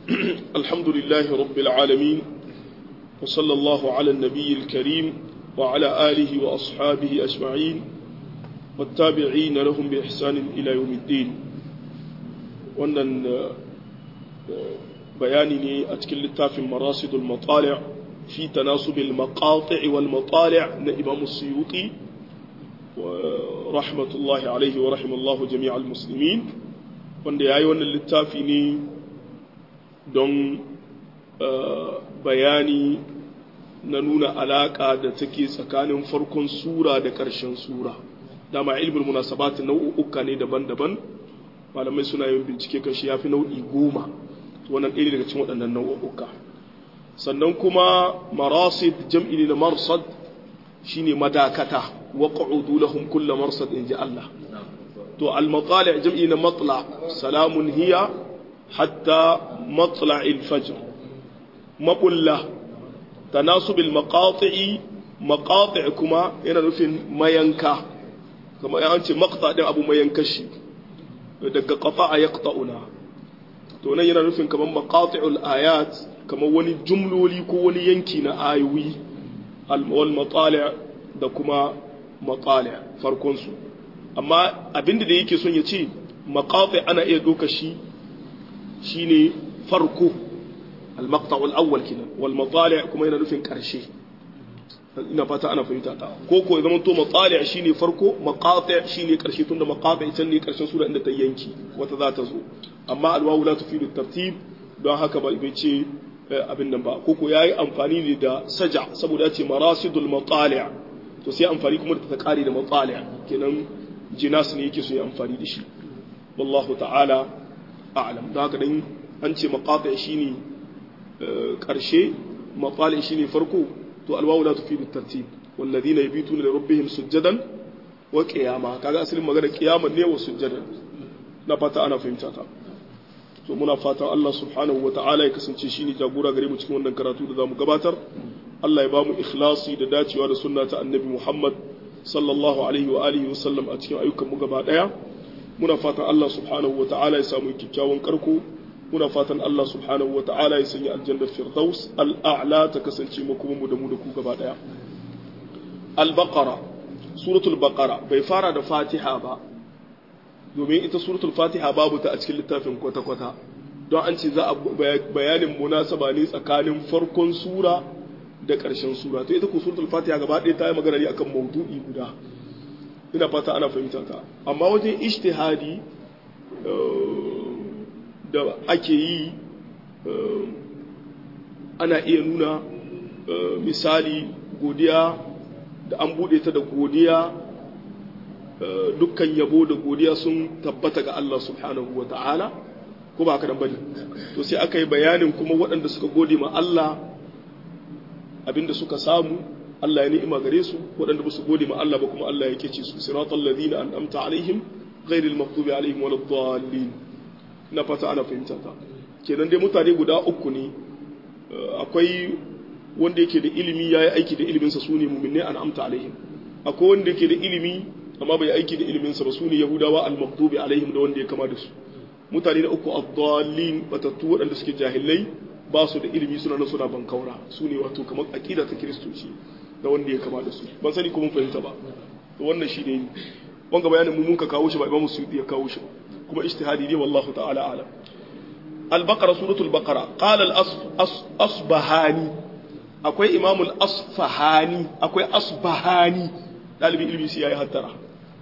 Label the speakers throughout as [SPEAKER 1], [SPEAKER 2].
[SPEAKER 1] الحمد لله رب العالمين وصلى الله على النبي الكريم وعلى آله وأصحابه أجمعين والتابعين لهم بإحسان إلى يوم الدين wannan bayani ne a cikin littafin marasidul matali' fi tanasubil maqati' wal matali' na Imam Suyuti rahmatullahi alaihi wa rahimallahu jami'al muslimin wanda yayi wannan littafi ne don bayani na nuna alaka da take tsakanin farkon sura da ƙarshen sura dama ilmin munasabat nau'uka ne daban-daban malamai suna yin bincike kan shi ya fi nau'i goma wannan ɗaya daga cikin waɗannan nau'uka sannan kuma marasid jam'i ne na marsad shine madakata wa qu'udu lahum kullu marsad inji Allah to al matali' jam'i na matla salamun hiya hatta matla'il fajr maqulla tanasub al maqati'i maqati' kuma yana nufin mayanka kamar an ce maqta din abu mayanka shi daga qata'a yaqta'una to nan yana nufin kamar maqati'ul ayat kamar wani jumloli ko wani yanki na ayoyi wal matali' da kuma matali' farkon su amma abinda da yake son ya ce maqati' ana iya doka shi shine farko al maqta'ul awwal kenan wal matali' kuma yana nufin karshe ina fata ana fahimta ta ko ko ya zama to matsali shine farko maqati shine karshe tunda maqati ita ne karshen sura inda ta yanki wata za ta zo amma alwawu la tufidu tartib don haka ba bai ce abin nan ba ko ko yayi amfani ne da saja saboda ya ce marasidul matali to sai amfani kuma da ta kare da matsali kenan jinas ne yake so ya amfani da shi wallahu ta'ala a'lam don haka dan an ce maqati shine karshe matsali shine farko to alwawu la tufidu tartib walladhina yabituna li rabbihim sujadan wa qiyama kaga asalin magana qiyama ne wa sujadan na fata ana fahimta ta to muna fatan Allah subhanahu wata'ala ya kasance shine jagora gare mu cikin wannan karatu da zamu gabatar Allah ya ba mu ikhlasi da dacewa da sunna ta annabi Muhammad sallallahu alaihi wa alihi wa sallam a cikin ayyukan mu gaba daya muna fatan Allah subhanahu wata'ala ya samu kyakkyawan karko muna fatan Allah subhanahu wa ta'ala ya sanya aljannar firdaus al'a'la ta kasance makomanmu da mu da ku gaba daya al-baqara suratul baqara bai fara da fatiha ba domin ita suratul fatiha babu ta a cikin littafin kwata-kwata don an ce za a bayanin munasaba ne tsakanin farkon sura da ƙarshen sura to ita ku suratul fatiha gaba ɗaya ta yi magana ne akan maudu'i guda ina fata ana fahimta ta amma wajen ijtihadi da ake yi ana iya nuna misali godiya da an bude ta da godiya dukkan yabo da godiya sun tabbata ga Allah subhanahu wa ta'ala ko ba kadan bane to sai aka yi bayanin kuma waɗanda suka gode ma Allah abinda suka samu Allah ya ni'ima gare su waɗanda ba su gode ma Allah ba kuma Allah ya kece su siratal ladina an'amta alaihim ghairil maghdubi alaihim waladdallin na fata ana fahimta ta kenan dai mutane guda uku ne akwai wanda yake da ilimi ya yi aiki da iliminsa su ne muminai an amta alaihim akwai wanda yake da ilimi amma bai aiki da iliminsa ba su ne yahudawa al-maktubi alaihim da wanda ya kama da su mutane da uku abdallin batattu waɗanda suke jahilai ba su da ilimi suna nan suna bankaura su ne wato kamar aqida ta kiristoci da wanda ya kama da su ban sani ko mun fahimta ba wannan shi ne wanga bayanin mu mun ka kawo shi ba imamu suyuti ya kawo shi ba kuma ijtihadi ne wallahu ta'ala alam al-baqara suratul baqara qala al-asbahani akwai imam al-asfahani akwai asbahani dalibi ilmi sai yayi hattara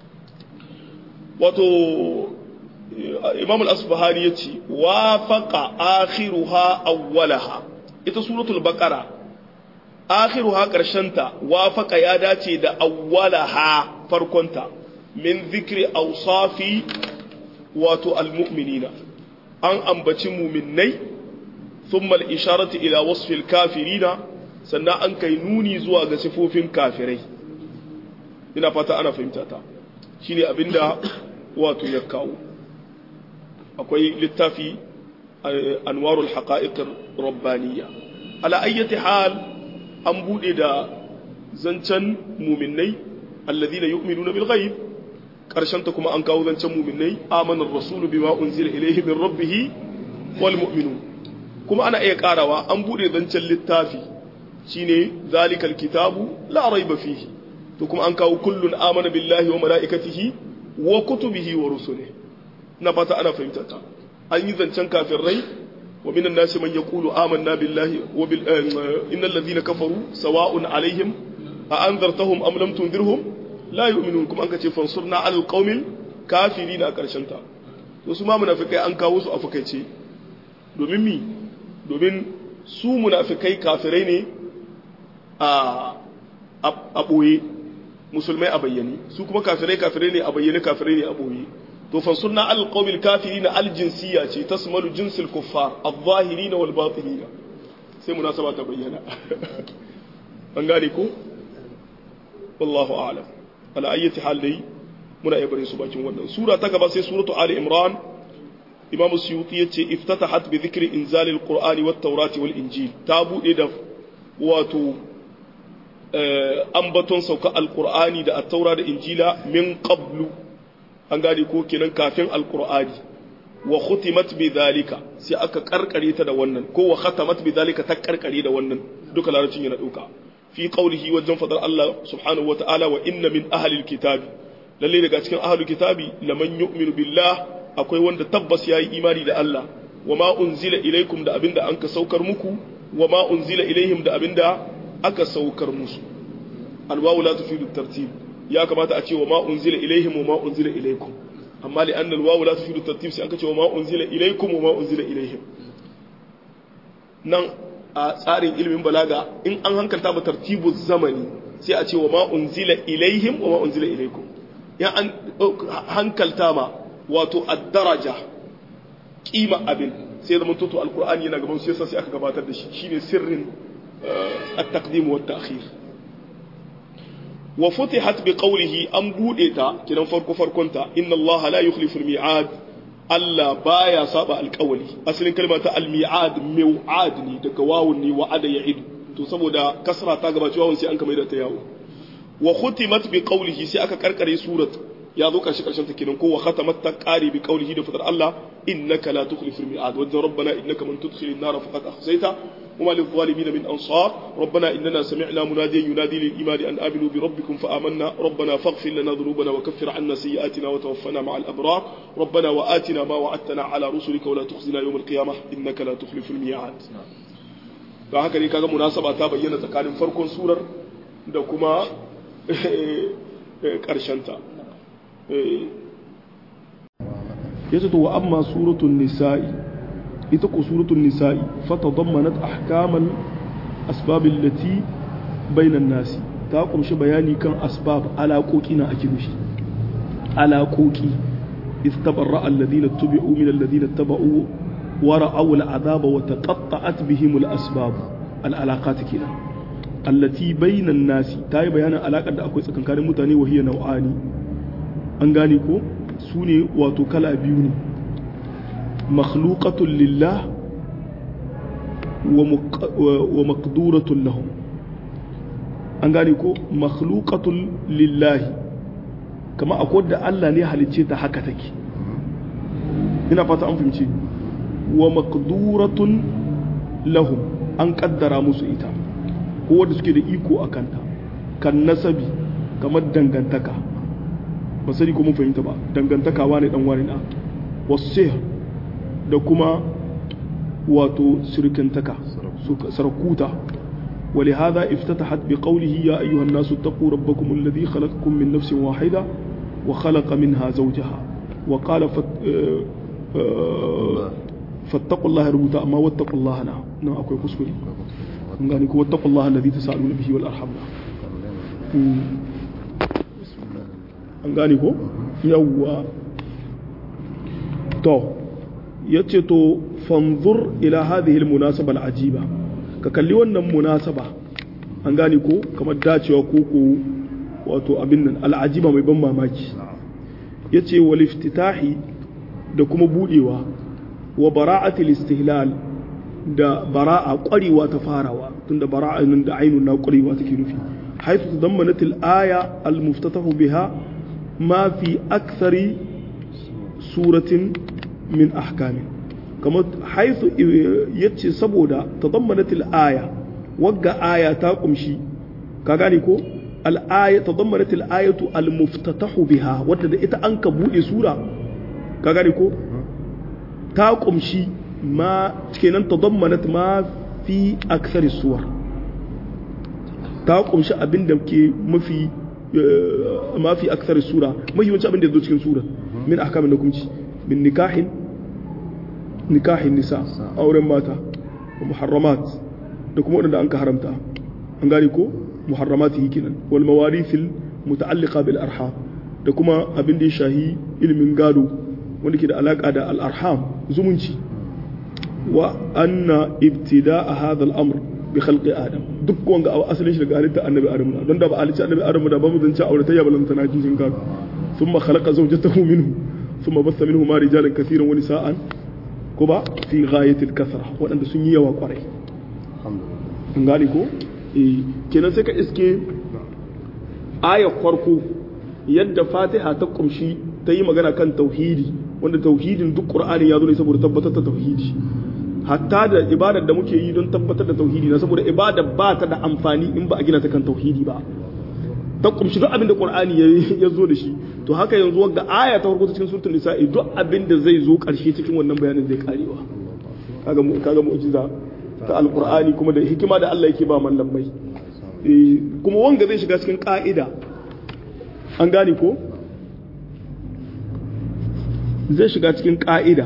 [SPEAKER 1] wato imam al-asbahani yace wafaqa akhiruha awwalaha ita suratul baqara akhiruha karshenta wafaqa ya dace da awwalaha farkonta min zikri awsafi wato almu'minina an ambaci muminnai thumma al-isharatu ila wasfi al-kafirina sannan an kai nuni zuwa ga sifofin kafirai ina fata ana fahimta ta shine abinda wato ya kawo akwai littafi anwarul haqa'iq rabbaniyya ala ayyati hal an bude da zancen muminnai alladhina yu'minuna bil ghaib ta kuma an kawo zancen muminai amanar rasulu bima unzila ilaihi min rabbih wal mu'minun kuma ana iya karawa an bude zancen littafi shine zalikal kitabu la raiba fihi to kuma an kawo kullun amana billahi wa malaikatihi wa kutubihi wa rusulihi na fata ana fahimtar ta an yi zancen kafirai wa minan nasi man yaqulu amanna billahi wa bil innal ladhina kafaru sawa'un alaihim a anzartahum am lam tundirhum la yu'minun kuma an kace fansurna alal qaumil kafirin a karshen ta to su ma munafikai an kawo su a fakaice domin mi domin su munafikai kafirai ne a a boye musulmai a bayyane su kuma kafirai kafirai ne a bayyane kafirai ne a boye to fansurna alal qaumil kafirin al jinsiyya ce tasmalu jinsil kuffar adh-dhahirin wal batinin sai munasaba ta bayyana an gane ko wallahu a'lam ala ayyati hal dai muna iya bare su bakin wannan sura ta gaba sai suratu ali imran imam suyuti yace iftatahat bi dhikri inzal alqur'ani wat tawrati wal injil ta bude da wato ambaton sauka alqur'ani da at-taura da injila min qablu an gane ko kenan kafin alqur'ani wa khutimat bi dhalika sai aka karkare ta da wannan ko wa khatamat bi dhalika ta karkare da wannan duka larabcin yana dauka fi qawlihi wajen fadar Allah subhanahu wataala wa inna min ahli alkitabi lalle daga cikin ahli kitabi laman yu'minu billah akwai wanda tabbas yayi imani da Allah wa ma unzila ilaikum da abinda anka saukar muku wa ma unzila ilaihim da abinda aka saukar musu alwawu la tufidu tartib ya kamata a ce wa ma unzila ilaihim wa ma unzila ilaikum amma li anna alwawu la tufidu tartib sai aka ce wa ma unzila ilaikum wa ma unzila ilaihim nan a tsarin ilimin balaga in an hankalta ba tartibu zamani sai a ce wa ma unzila ilaihim wa ma unzila ilaikum ya an hankalta ma wato ad-daraja kima abin sai zama toto alqur'ani yana gaban sai sai aka gabatar da shi shine sirrin at-taqdim wa at-ta'khir wa futihat bi qawlihi an bude ta kidan farko farkonta inna allaha la yukhlifu al-mi'ad Allah baya saba alƙawali asalin kalma ta al-mi'ad mi'ad ne daga wawun ne wa'ada ya'idu to saboda kasra ta gabaci wawun sai an kamar da ta yawo wa khutimat bi qawlihi sai aka karkare surat ya zo karshe karshen ta kenan ko wa khatamat ta qari bi qawlihi da fadar Allah innaka la tukhlifu al-mi'ad wa rabbana innaka man tudkhil an-nar faqad akhzayta وما للظالمين من أنصار ربنا إننا سمعنا مناديا ينادي للإيمان أن آمنوا بربكم فآمنا ربنا فاغفر لنا ذنوبنا وكفر عنا سيئاتنا وتوفنا مع الأبرار ربنا وآتنا ما وعدتنا على رسلك ولا تخزنا يوم القيامة إنك لا تخلف الميعاد da haka ne kaga munasaba ta bayyana tsakanin farkon surar da kuma ƙarshenta yace to wa amma suratul nisa'i ita ko suratul nisa'i fatadammanat ahkamal asbab allati bainan nasi ta kumshi bayani kan asbab alaƙoƙi na ake nufi alaƙoƙi istabarra alladhina tubi'u min alladhina taba'u wa ra'aw al'adaba wa taqatta'at bihim al-asbab al-alaqat kenan allati bainan nasi ta yi bayanin alaƙar da akwai tsakankanin mutane wa hiya nau'ani an gane ko su ne wato kala biyu ne makhluqatun lillah wa maqduratun lahum an gane ko makhluqatun lillahi kama akwai da Allah ne halicce ta haka take ina fata an fahimci wa maqduratun lahum an kaddara musu ita ko wanda suke da iko a kanta kan nasabi kamar dangantaka ba sani ko mun fahimta ba dangantaka wane dan wani na wasu da kuma wato surkantaka sarakuta ولهذا افتتحت بقوله يا أيها الناس اتقوا ربكم الذي خلقكم من نفس واحدة وخلق منها زوجها وقال فت... فاتقوا الله ربوتا أما واتقوا الله نعم نعم أكو كسكري ngani ko wattaqullaha alladhi tasaaluna bihi wal arham an gane ko yawwa to yace to fanzur ila hadhihi almunasaba alajiba ka kalli wannan munasaba an gane ko kamar dacewa ko ko wato abin nan al'ajiba mai ban mamaki yace wal iftitahi da kuma budewa wa bara'atil istihlal da bara'a ƙwarewa ta farawa tunda bara'a nan da ainun na ƙwarewa take nufi haitu tadammanat al-aya al-muftatahu biha ma fi akthari suratin min ahkamin kamar haisu yace saboda tadammanatil aya wagga aya ta kumshi ka gane ko al-aya tadammanatil ayatu al-muftatahu biha wadda da ita an ka bude sura ka gane ko ta kumshi ma kenan tadammanat ma fi akthari suwar ta kumshi abin da ke mafi ma fi akthari sura mahimmanci abin da ya zo cikin sura min ahkamin hukunci min nikahin nikahin nisa auren mata wa muharramat da kuma wadanda an ka haramta an gane ko muharramati kenan wal mawarithil muta'alliqa bil arham da kuma abin da ya shahi ilimin gado wanda ke da alaka da al arham zumunci wa anna ibtida'a hadha al amr bi khalqi adam duk wanga asalin shi daga halitta annabi adam na don da ba halitta annabi adam da ba mu zance auratayya balanta na jin gado thumma khalaqa zawjatahu minhu thumma bassa minhuma rijalan kaseeran wa nisa'an ko ba fi ghayatil kasra waɗanda sun yi yawa kwarai an gane ko eh kenan sai ka iske ayar farko yadda fatiha ta kumshi ta yi magana kan tauhidi wanda tauhidin duk qur'ani ya zo ne saboda tabbatar da tauhidi hatta da ibadar da muke yi don tabbatar da tauhidi na saboda ibada ba ta da amfani in ba a gina ta kan tauhidi ba ta kumshi duk abin da qur'ani ya zo da shi to haka yanzu ga aya ta farko cikin suratul nisa'i duk abin da zai zo karshe cikin wannan bayanin zai karewa kaga mu kaga mu'jiza ta alqur'ani kuma da hikima da Allah yake ba mallamai kuma wanga zai shiga cikin ka'ida an gane ko zai shiga cikin ka'ida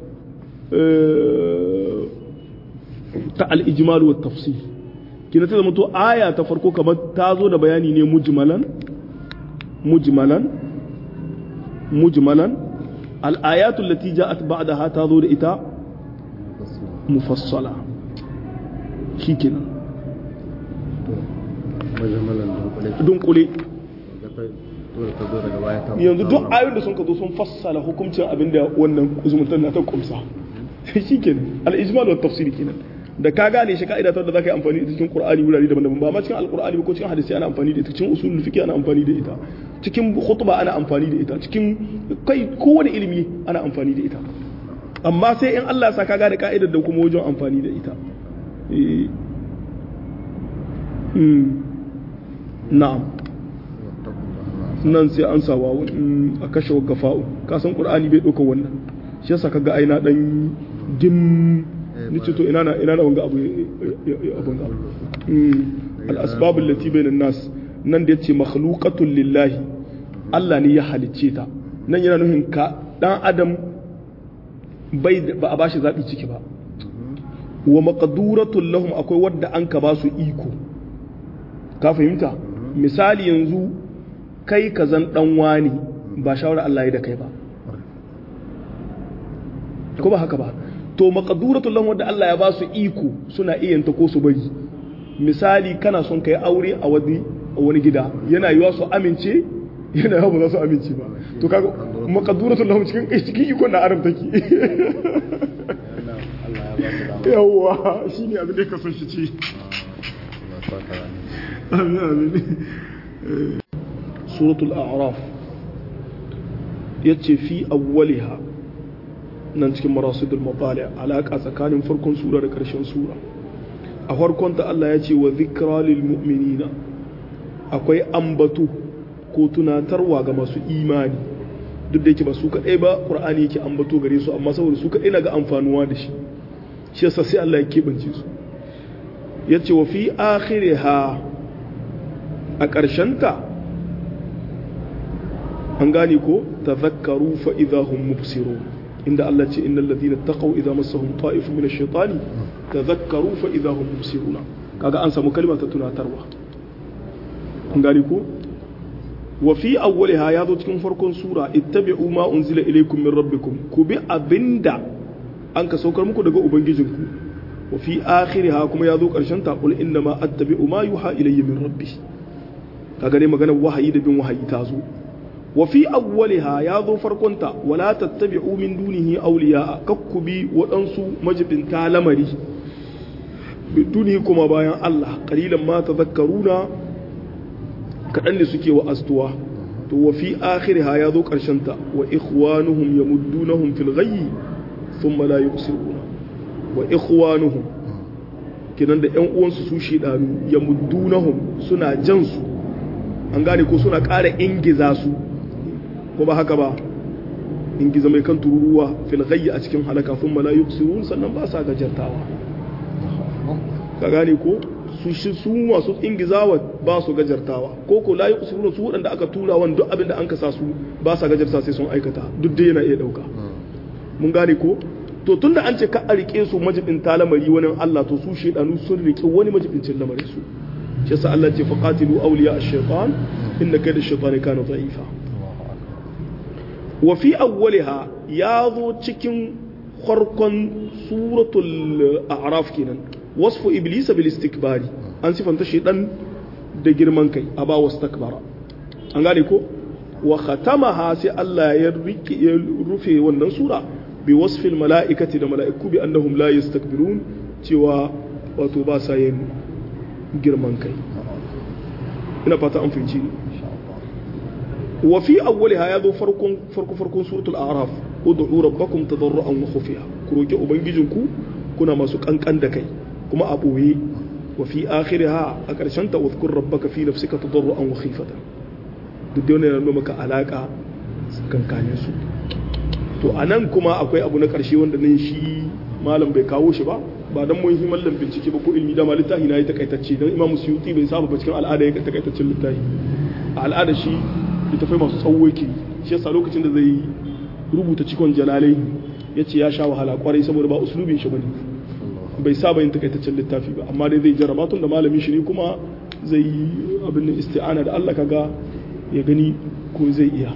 [SPEAKER 1] ta al-ijmal wa tafsil kina ta zama to aya ta farko kamar ta zo da bayani ne mujmalan mujmalan mujmalan al-ayatu allati ja'at ba'daha ta zo da ita mufassala shikenan dunkule yanzu duk ayoyin da sun ka zo sun fassala hukuncin abin da wannan zumuntar na ta kumsa shikenan al-ijmal wa tafsir kenan da ka gane shi ka'ida ta da zaka yi amfani da cikin Qur'ani wurare daban-daban ba ma cikin Al-Qur'ani ko cikin hadisi ana amfani da ita cikin usulul fiqh ana amfani da ita cikin khutba ana amfani da ita cikin kai kowane ilimi ana amfani da ita amma sai in Allah ya sa ka gane ka'idar da kuma wajen amfani da ita na'am nan sai an sa wawu a kashe gafa'u ka san Qur'ani bai dauka wannan shi yasa kaga ai na dan dim ni ce to ina na ina na wanga abu abun abu al asbab allati bainan nas nan da yace makhluqatul lillahi Allah ne ya halicce ta nan yana nufin ka dan adam bai ba a bashi zabi ciki ba wa maqduratul lahum akwai wadda an ka ba su iko ka fahimta misali yanzu kai ka zan dan wani ba shawara Allah ya da kai ba ko ba haka ba to maqduratul lahum wadda Allah ya ba su iko suna iya ta ko su bari misali kana son kai aure a wani a wani gida yana yiwa su amince yana yawa ba za su amince ba to kaga maqduratul lahum cikin cikin iko na arab take yawa shine abin da ka son shi ci amin amin suratul a'raf yace fi awwaliha nan cikin marasidul mabali alaƙa tsakanin farkon sura da ƙarshen sura a farkon ta Allah ya ce wa zikra lil mu'minina akwai ambato ko tunatarwa ga masu imani duk da yake ba su kaɗai ba ƙur'ani yake ambato gare su amma saboda su kaɗai na ga amfanuwa da shi shi yasa sai Allah ya keɓance su ya ce wa fi akhiriha a ƙarshenta an gane ko tazakkaru fa idahum mubsirun inda Allah ce innal ladina taqaw idza massahum ta'ifun min ash-shaytani tadhakkaru fa idza hum mubsiruna kaga an samu kalma ta tunatarwa kun gani ko wa fi awwaliha ya zo cikin farkon sura ittabi'u ma unzila ilaykum min rabbikum ku bi abinda an ka saukar muku daga ubangijinku wa fi akhiriha kuma ya zo karshen ta qul inna ma attabi'u ma yuha ilayya min rabbi kaga ne maganar wahayi da bin wahayi ta zo وفي أولها يا ذو فرقنتا ولا تتبعوا من دونه أولياء ككبي وأنسوا مجب تالمري من دونه كما بايان الله قليلا ما تذكرون كأن سكي وأستوا وفي آخرها يا ذو كرشنتا وإخوانهم يمدونهم في الغي thumma la yubsiruna wa ikhwanuhum kinan da ƴan uwansu su shedanu yamuddunahum suna jan su an gane ko suna ƙara ingiza su ko ba haka ba ingiza mai kan tururuwa fil ghayyi a cikin halaka thumma la yubsirun sannan ba sa gajartawa ka gane ko su shi su masu ingizawa ba su gajartawa ko ko la yubsirun su waɗanda aka tura wani duk abin da an kasa su ba sa gajarta sai sun aikata duk dai yana iya ɗauka mun gane ko to tunda an ce ka a rike su majibin lamari wani Allah to su shedanu sun rike wani majibincin lamarin su shi yasa Allah ce faqatilu awliya ash-shaytan inna kayda ash-shaytani kana dha'ifa wa fi awwaliha ya zo cikin farkon suratul a'raf kenan wasfu iblisa bil istikbari an sifanta shedan da girman kai aba wastakbara an gane ko wa khatamaha sai Allah ya rike ya rufe wannan sura bi wasfil mala'ikati da mala'iku bi annahum la yastakbirun cewa wato ba sa yin girman kai ina fata an fahimci wa fi awwaliha ya zo farkon farko farkon suratul a'raf ud'u rabbakum tadarruan wa khufiya ku roki ubangijinku kuna masu kankan da kai kuma a boye wa fi akhiriha a karshen ta wadhkur rabbaka fi nafsika tadarruan wa khifatan duk da wannan yana maka alaka kankanin su to anan kuma akwai abu na karshe wanda nan shi malam bai kawo shi ba ba dan mun yi mallam bincike ba ko ilmi da littafi na yi takaitacce dan imam suyuti bai saba ba cikin al'ada ya takaitaccen littafi a al'ada shi littafai masu tsawo yake shi yasa lokacin da zai rubuta cikon jalalai ya ce ya sha wahala kwarai saboda ba uslubin shi bane bai saba yin takaitaccen littafi ba amma dai zai jarraba tun da malamin shi ne kuma zai yi abin isti'ana da Allah kaga ya gani ko zai iya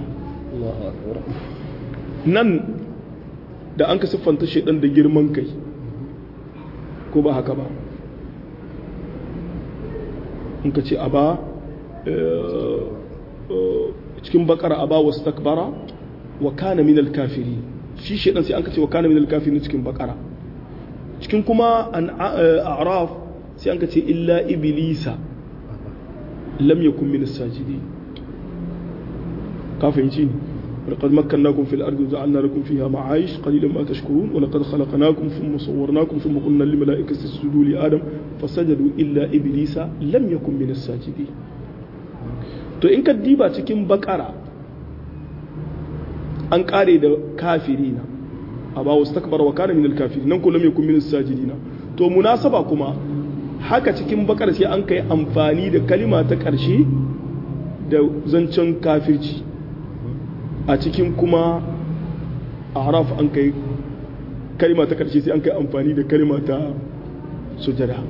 [SPEAKER 1] nan da an ka siffanta shaidan da girman kai ko ba haka ba in ka ce a ba cikin bakara a ba wasu takbara wa kana minal kafiri shi shaidan sai an ka ce wa kana minal kafiri cikin bakara cikin kuma an a'raf sai an ka ce illa iblisa lam yakun min as-sajidin ka fahimci ni ولقد مكناكم في الأرض وجعلنا لكم فيها معايش قليلا ما تشكرون ولقد خلقناكم ثم صورناكم ثم قلنا للملائكة اسجدوا لآدم فسجدوا إلا إبليس لم يكن من الساجدين to in ka diba cikin bakara an kare da kafirina a ba wasu takbar wa kana minal kafiri nan kullum yakun min sajidina to munasaba kuma haka cikin bakara sai an kai amfani da kalima ta karshe da zancen kafirci a cikin kuma araf an kai kalima ta karshe sai an kai amfani da kalima ta sujada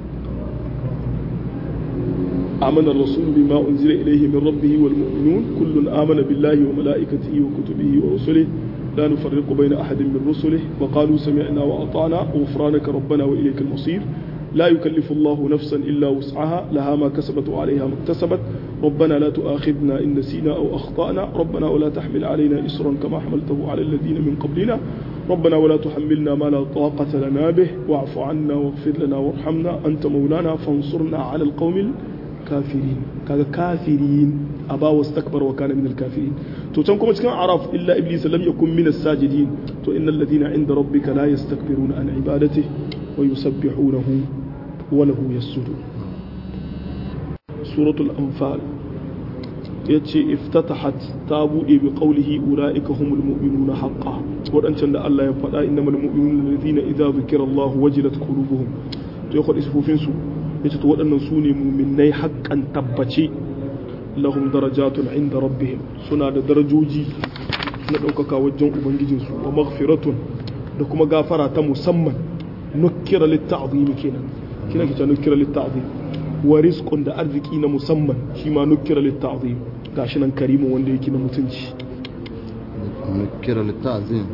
[SPEAKER 1] آمن الرسول بما أنزل إليه من ربه والمؤمنون كل آمن بالله وملائكته وكتبه ورسله لا نفرق بين أحد من رسله وقالوا سمعنا وأطعنا غفرانك ربنا وإليك المصير لا يكلف الله نفسا إلا وسعها لها ما كسبت وعليها ما اكتسبت ربنا لا تؤاخذنا إن نسينا أو أخطأنا ربنا ولا تحمل علينا إسرا كما حملته على الذين من قبلنا ربنا ولا تحملنا ما لا طاقة لنا به واعف عنا واغفر لنا وارحمنا أنت مولانا فانصرنا على القوم الكافرين كذا كافرين أبا واستكبر وكان من الكافرين تو كما cikin araf illa iblis lam yakun min as-sajidin to innal ladina inda rabbika la yastakbiruna an ibadatihi wa yusabbihunahu wa lahu yasjudun suratul anfal yace iftatahat ta bude bi qawlihi ulaika humul mu'minuna haqqan wadancan da Allah ya faɗa innamal mu'minuna alladhina idza dhukira Allah wajilat qulubuhum to ya faɗi sifofin su yace to waɗannan su ne mu'minnai haqqan tabbace lahum darajatun inda rabbihim suna da darajoji na ɗaukaka wajen ubangijinsu wa maghfiratun da kuma gafara ta musamman nukkira litta'zim kenan kina kita nukkira litta'zim wa rizqun da arziki na musamman shi ma nukkira litta'zim gashi nan karimu wanda yake na mutunci
[SPEAKER 2] nukkira litta'zim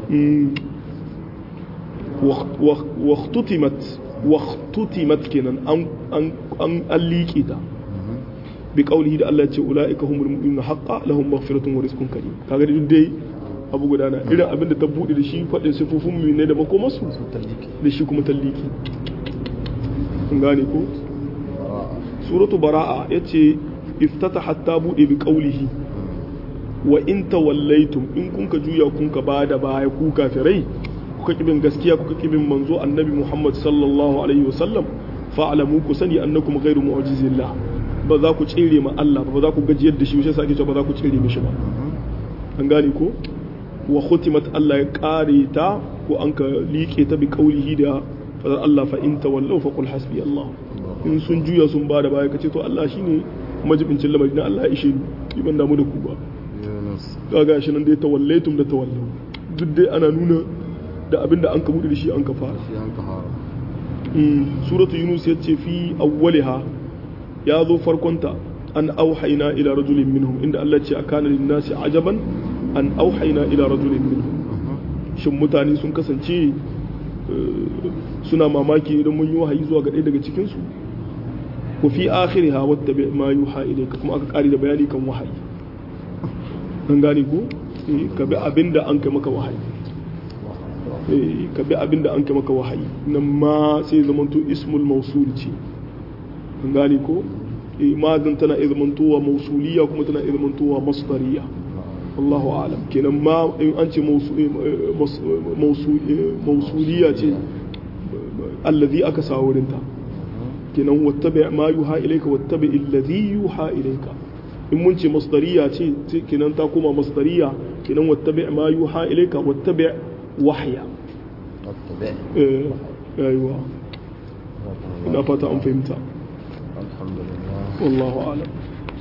[SPEAKER 1] wa ikhtutimat wa ikhtutimat kenan an an an alliki ta bi qawlihi da Allah ya ce ulaika humul mu'minuna haqqan lahum maghfiratun wa rizqun karim kaga duk dai abu guda na irin abinda ta bude da shi faɗin sifofin mu ne da makomarsu da shi kuma talliki kun gane ko suratu bara'a yace iftata hatta bude bi qawlihi wa in tawallaytum in kun ka juya kun ka bada baya ku kafirai kuka kibin gaskiya kuka kibin manzo annabi Muhammad sallallahu alaihi wasallam fa'lamu ku sani annakum ghairu mu'jizillah ba za ku tsire ma Allah ba za ku gajiyar da shi shi yasa ake cewa ba za ku tsire mishi ba an gane ko wa khutimat Allah ya kare ta ko an ka liƙe ta bi qaulihi da fadar Allah fa in tawallaw fa qul hasbi Allah in sun juya sun ba da baya kace to Allah shine majibincin lamarin na Allah ya ishe ni ban damu da ku ba kaga shi nan dai tawallaitum da tawallaw duk dai ana nuna da abinda an ka bude da shi an ka fara suratu yunus ya ce fi awwaliha ya zo farkonta an auhaina ila rajulin minhum inda Allah ce akana lin nasi ajaban an auhaina ila rajulin minhum shin mutane sun kasance suna mamaki idan mun yi wahayi zuwa ga ɗaya daga cikin su ku fi akhiriha wattabi ma yuha ilayka kuma aka kare da bayani kan wahayi an gane ko ka bi abinda an kai maka wahayi ka bi abin da an kai maka wahayi nan ma sai zamanto ismul mausul ce an gane ko madin tana iya zamantowa mausuliya kuma tana iya zamantowa masdariya Allahu alam kenan ma in an ce mausuliya ce allazi aka sa wurin ta kenan wattabi ma yuha ilayka wattabi allazi yuha ilayka in mun ce masdariya ce kenan ta koma masdariya kenan wattabi ma yuha ilayka wattabi wahya ايوه ina fata an fahimta wallahu alam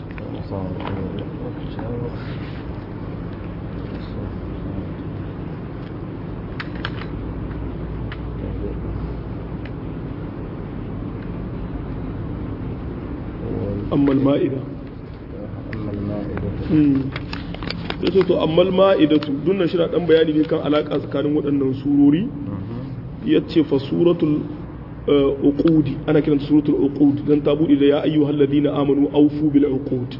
[SPEAKER 1] amma al-ma'ida
[SPEAKER 2] amma al-ma'ida
[SPEAKER 1] ya ce to amma ma'idatu dunnan shi na dan bayani ne kan alaka tsakanin waɗannan surori ya ce fa suratul uqudi ana kiranta suratul uqud dan ta bude da ya ayyuhal ladina amanu awfu bil uqud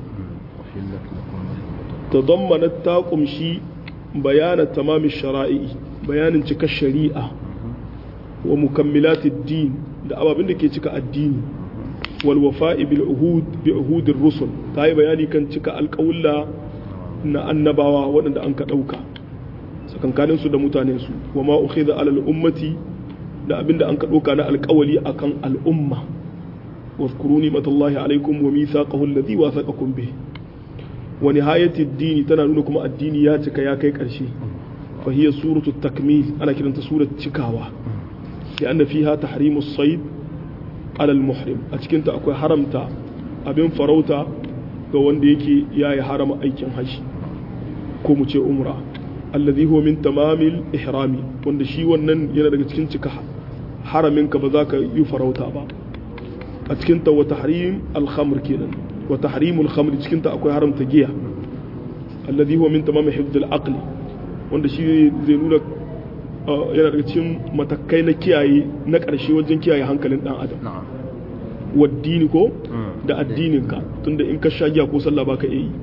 [SPEAKER 1] tadammanat ta kumshi bayana tamamin shara'i bayanin cika shari'a wa mukammilatid din da ababin da ke cika addini wal wafa'i bil uhud bi uhudir rusul ta yi bayani kan cika alƙawulla na annabawa waɗanda an ka ɗauka tsakankaninsu da mutanensu wa ma ukhidha alal ummati da abinda an ka ɗauka na alƙawali akan al'umma واذكروا نعمة الله عليكم وميثاقه الذي واثقكم به ونهاية الدين تنالون كما الدين ياتك يا كيك أرشي فهي سورة التكميل أنا كنت سورة تكاوة لأن فيها تحريم الصيد على المحرم أتكنت أكو حرمتا أبين فروتا ga wanda yake ya yi harama aikin haji ko mu ce umra allazi huwa min tamamil ihrami wanda shi wannan yana daga cikin cika haramin ka ba za ka yi farauta ba a cikin ta wa tahrim al-khamr kenan wa tahrim al-khamr cikin ta akwai haramta giya allazi huwa min tamamil hifd al-aql wanda shi zai nuna yana daga cikin matakai na kiyaye na ƙarshe wajen kiyaye hankalin dan adam waddini ko da addininka tunda in ka sha giya ko sallah baka iya yi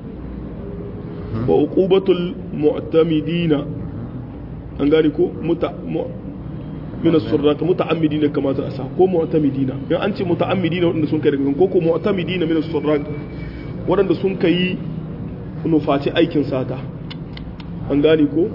[SPEAKER 1] wa uqubatul mu'tamidina an gane ko muta min as-surrat muta'ammidina kama za a sa ko mu'tamidina in an ce muta'ammidina wadanda sun kai daga ko ko mu'tamidina min as-surrat wadanda sun kai nufaci aikin sata an gane ko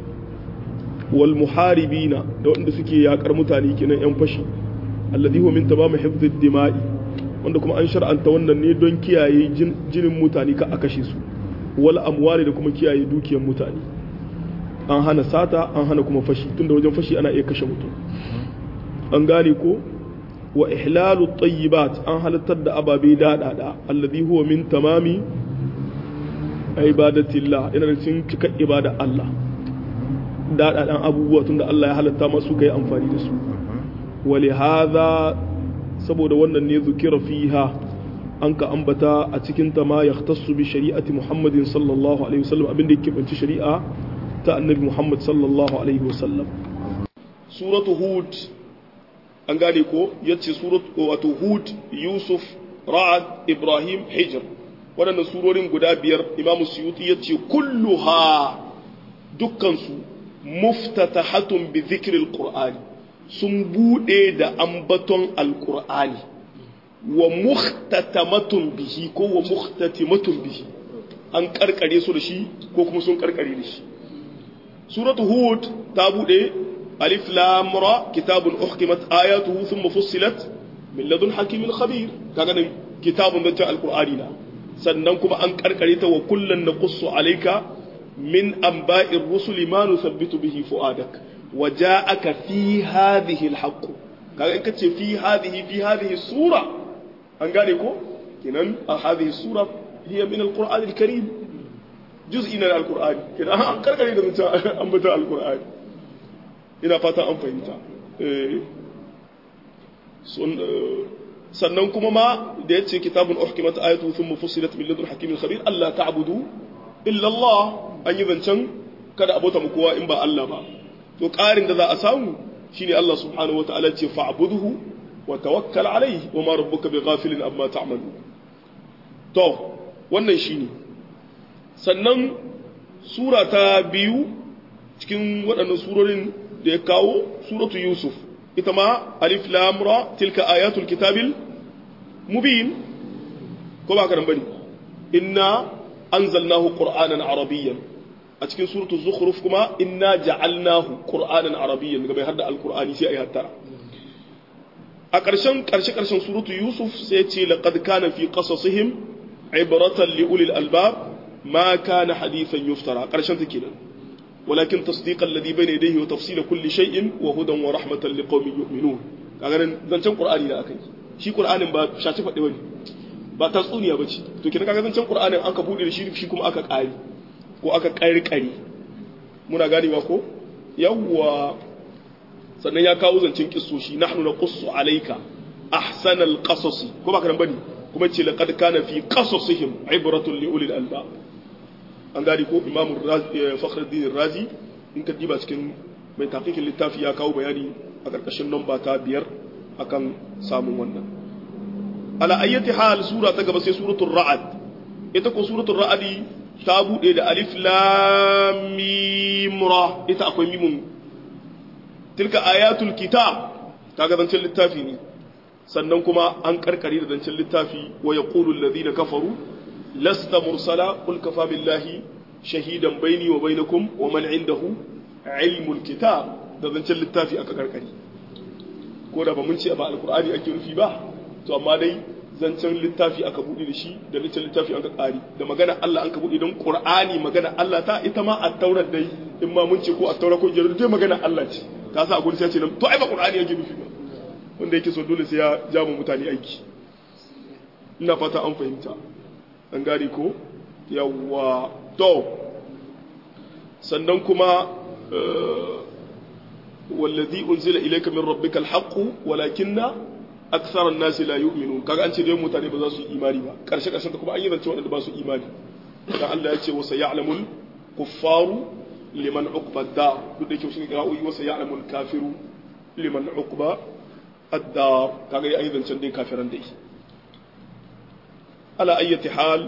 [SPEAKER 1] wal muharibina da wadanda suke yakar mutane kenan yan fashi alladhi huwa min tamam hifdhi dima'i wanda kuma an shar'anta wannan ne don kiyaye jinin mutane ka a kashe su wal amwali da kuma kiyaye dukiyar mutane an hana sata an hana kuma fashi tunda wajen fashi ana iya kashe mutum an gane ko wa ihlalu tayyibat an halattar da ababe dadada alladhi huwa min tamami ibadatillah ina da cikin cikar ibada Allah dadadan abubuwa tunda Allah ya halatta masu kai amfani da su ولهذا saboda wannan ne zukira fiha an ka ambata a cikin ta ma yahtassu bi shari'ati Muhammadin sallallahu alaihi wasallam abin da yake banci shari'a ta annabi Muhammad sallallahu alaihi wasallam suratu hud an gane ko yace suratu wato hud yusuf ra'ad ibrahim hijr waɗannan surorin guda biyar imam suyuti yace kulluha dukkan su muftatahatun bi dhikril qur'ani sun bude da ambaton alkur'ani wa muhtatamatun bihi ko wa muhtatimatun bihi an karkare su da shi ko kuma sun karkare da shi suratu hud ta bude alif lam ra kitabun uhkimat ayatuhu thumma fussilat min ladun hakimin khabir kaga nan kitabun da ta alqur'ani na sannan kuma an karkare ta wa kullun naqussu alayka min anba'ir rusuli ma nuthabbitu bihi fuadak wa ja'aka fi hadhihi alhaq kaga in kace fi hadhihi fi hadhihi sura an gane ko kenan a hadhihi sura hiya min alqur'an alkarim juz'i na alqur'ani kenan an karkare da mutum an bata alqur'ani ina fata an fahimta eh sannan kuma ma da yace kitabun uhkimat ayatu thumma fussilat min ladun hakimin khabir alla ta'budu illa Allah an yi zancen kada abota mu kowa in ba Allah ba to ƙarin da za a samu shine Allah subhanahu wataala ce fa'budhu wa tawakkal alayhi wa ma rabbuka bighafilin amma ta'malu to wannan shine sannan sura ta biyu cikin waɗannan surorin da ya kawo suratu yusuf ita ma alif lam ra tilka ayatul kitabil mubin ko ba ka nan bane inna anzalnahu qur'anan arabiyyan a cikin suratul zukhruf kuma inna ja'alnahu qur'anan arabiyyan ga bai hadda alqur'ani sai ayi hattara a ƙarshen ƙarshe ƙarshen suratu yusuf sai ce laqad kana fi qasasihim ibratan li ulil albab ma kana hadithan yuftara ƙarshen ta kenan ولكن تصديق الذي بين يديه وتفصيل كل شيء وهدى ورحمة لقوم يؤمنون kaga nan zancen qur'ani da akai shi qur'anin ba shaci faɗi bane ba tatsuniya bace to kina kaga zancen qur'anin an ka bude da shi shi kuma aka ƙari ko aka ƙari ƙari muna ganewa ko yawwa sannan ya kawo zancen kissoshi nahnu naqussu alayka ahsanal qasas ko ba kan bane kuma ce laqad kana fi qasasihim ibratun li ulil albab an gani ko imamu fakhruddin razi in ka diba cikin mai tafikin littafi ya kawo bayani a ƙarƙashin lamba ta biyar akan samun wannan ala ayyati hal sura ta gaba sai suratul ra'ad ita ko suratul ra'adi ta bude da alif lam mim ra ita akwai mimun tilka ayatul kitab kaga zancen littafi ne sannan kuma an karkare da zancen littafi wa yaqulu alladhina kafaru lasta mursala qul kafa billahi shahidan baini wa bainakum wa man indahu ilmul kitab da zancen littafi aka karkare ko da ba mun ce ba alqur'ani ake rufi ba to amma dai zancen littafi aka buɗe da shi da zancen littafi aka ƙari da magana Allah an ka buɗe don Qur'ani magana Allah ta ita ma a taurar dai in ma mun ce ko a taurar ko jaru dai magana Allah ce ka sa a gurin sai ce to ai ba Qur'ani yake nufi ba wanda yake so dole sai ya ja mu mutane aiki ina fata an fahimta an gane ko yawwa to sannan kuma wallazi unzila ilayka min rabbika alhaqqu walakinna aksar an-nas la yu'minun kaga an ce dai mutane ba za su yi imani ba karshe karshen ta kuma an yi zance wanda ba su imani dan Allah ya ce wa sayalamul kuffaru liman uqba ad-dar duk da yake shi ga wa sayalamul kafiru liman uqba ad-dar kaga ya yi zancen dai kafiran dai ala ayyati hal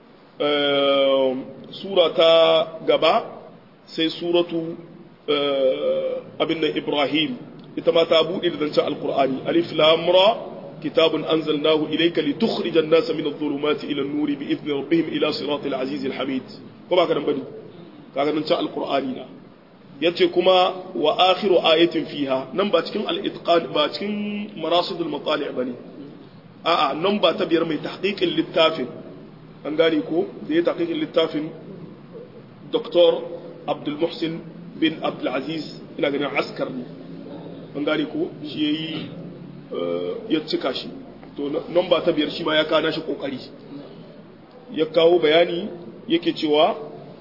[SPEAKER 1] sura ta gaba sai suratu abin nan Ibrahim ita ma ta buɗe da zancen alkur'ani alif lam ra kitabun anzalnahu ilayka litukhrijan an-nasa min adh-dhulumati ila an-nuri bi idni rabbihim ila siratil aziz al-hamid ko ba ka nan bane kaga nan ta alkur'ani na yace kuma wa akhiru ayatin fiha nan ba cikin al-itqan ba cikin marasid al-matali' bane a'a nan ba ta biyar mai tahqiqin littafin an gane ko da ya tahqiqin littafin Dr. Abdul Muhsin bin Abdul Aziz ina ganin askar ne an gane ko shi ya yi ya cika shi to nomba ta biyar shi ma ya kana shi kokari ya kawo bayani yake cewa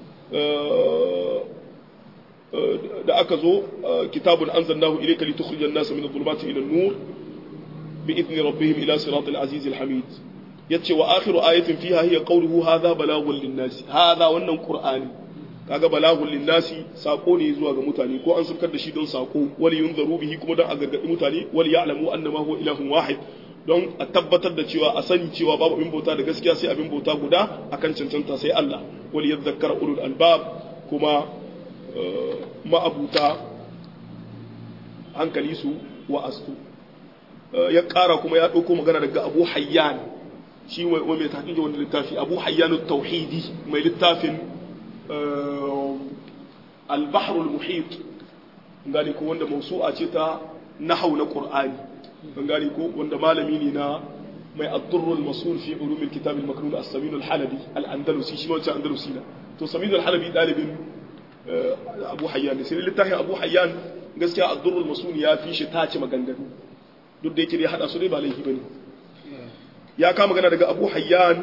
[SPEAKER 1] da aka zo kitabun anzalnahu ilayka litukhrijan nasa min adh-dhulumati ila an-nur bi idni rabbihim ila siratil aziz al-hamid yace wa akhiru ayatin fiha hiya qawluhu hadha balagun lin-nas hadha wannan qur'ani kaga balagun linnasi sako ne zuwa ga mutane ko an saukar da shi don sako wali yunzaru bihi kuma don a gargadi mutane wali ya'lamu annama huwa ilahun wahid don a tabbatar da cewa a sani cewa babu abin bauta da gaskiya sai abin bauta guda akan cancanta sai Allah wali yadhakkara ulul albab kuma ma'abuta hankali su wa astu ya kara kuma ya dauko magana daga Abu Hayyan shi wai mai tahqiqi wannan littafi Abu Hayyan at-Tauhidi mai littafin البحر المحيط gane ko wanda mausu'a ce ta nahau na qur'ani an gane ko wanda malami ne na mai ad-durrul masul fi ulum al-kitab al-maknun as-samin al-halabi al-andalusi shi wancan andalusi na to samin al-halabi dalibin abu hayyan ne sai littafin abu hayyan gaskiya ad-durrul masul ya fi shi tace maganganu duk da yake dai hada su dai ba laifi bane ya kama magana daga abu hayyan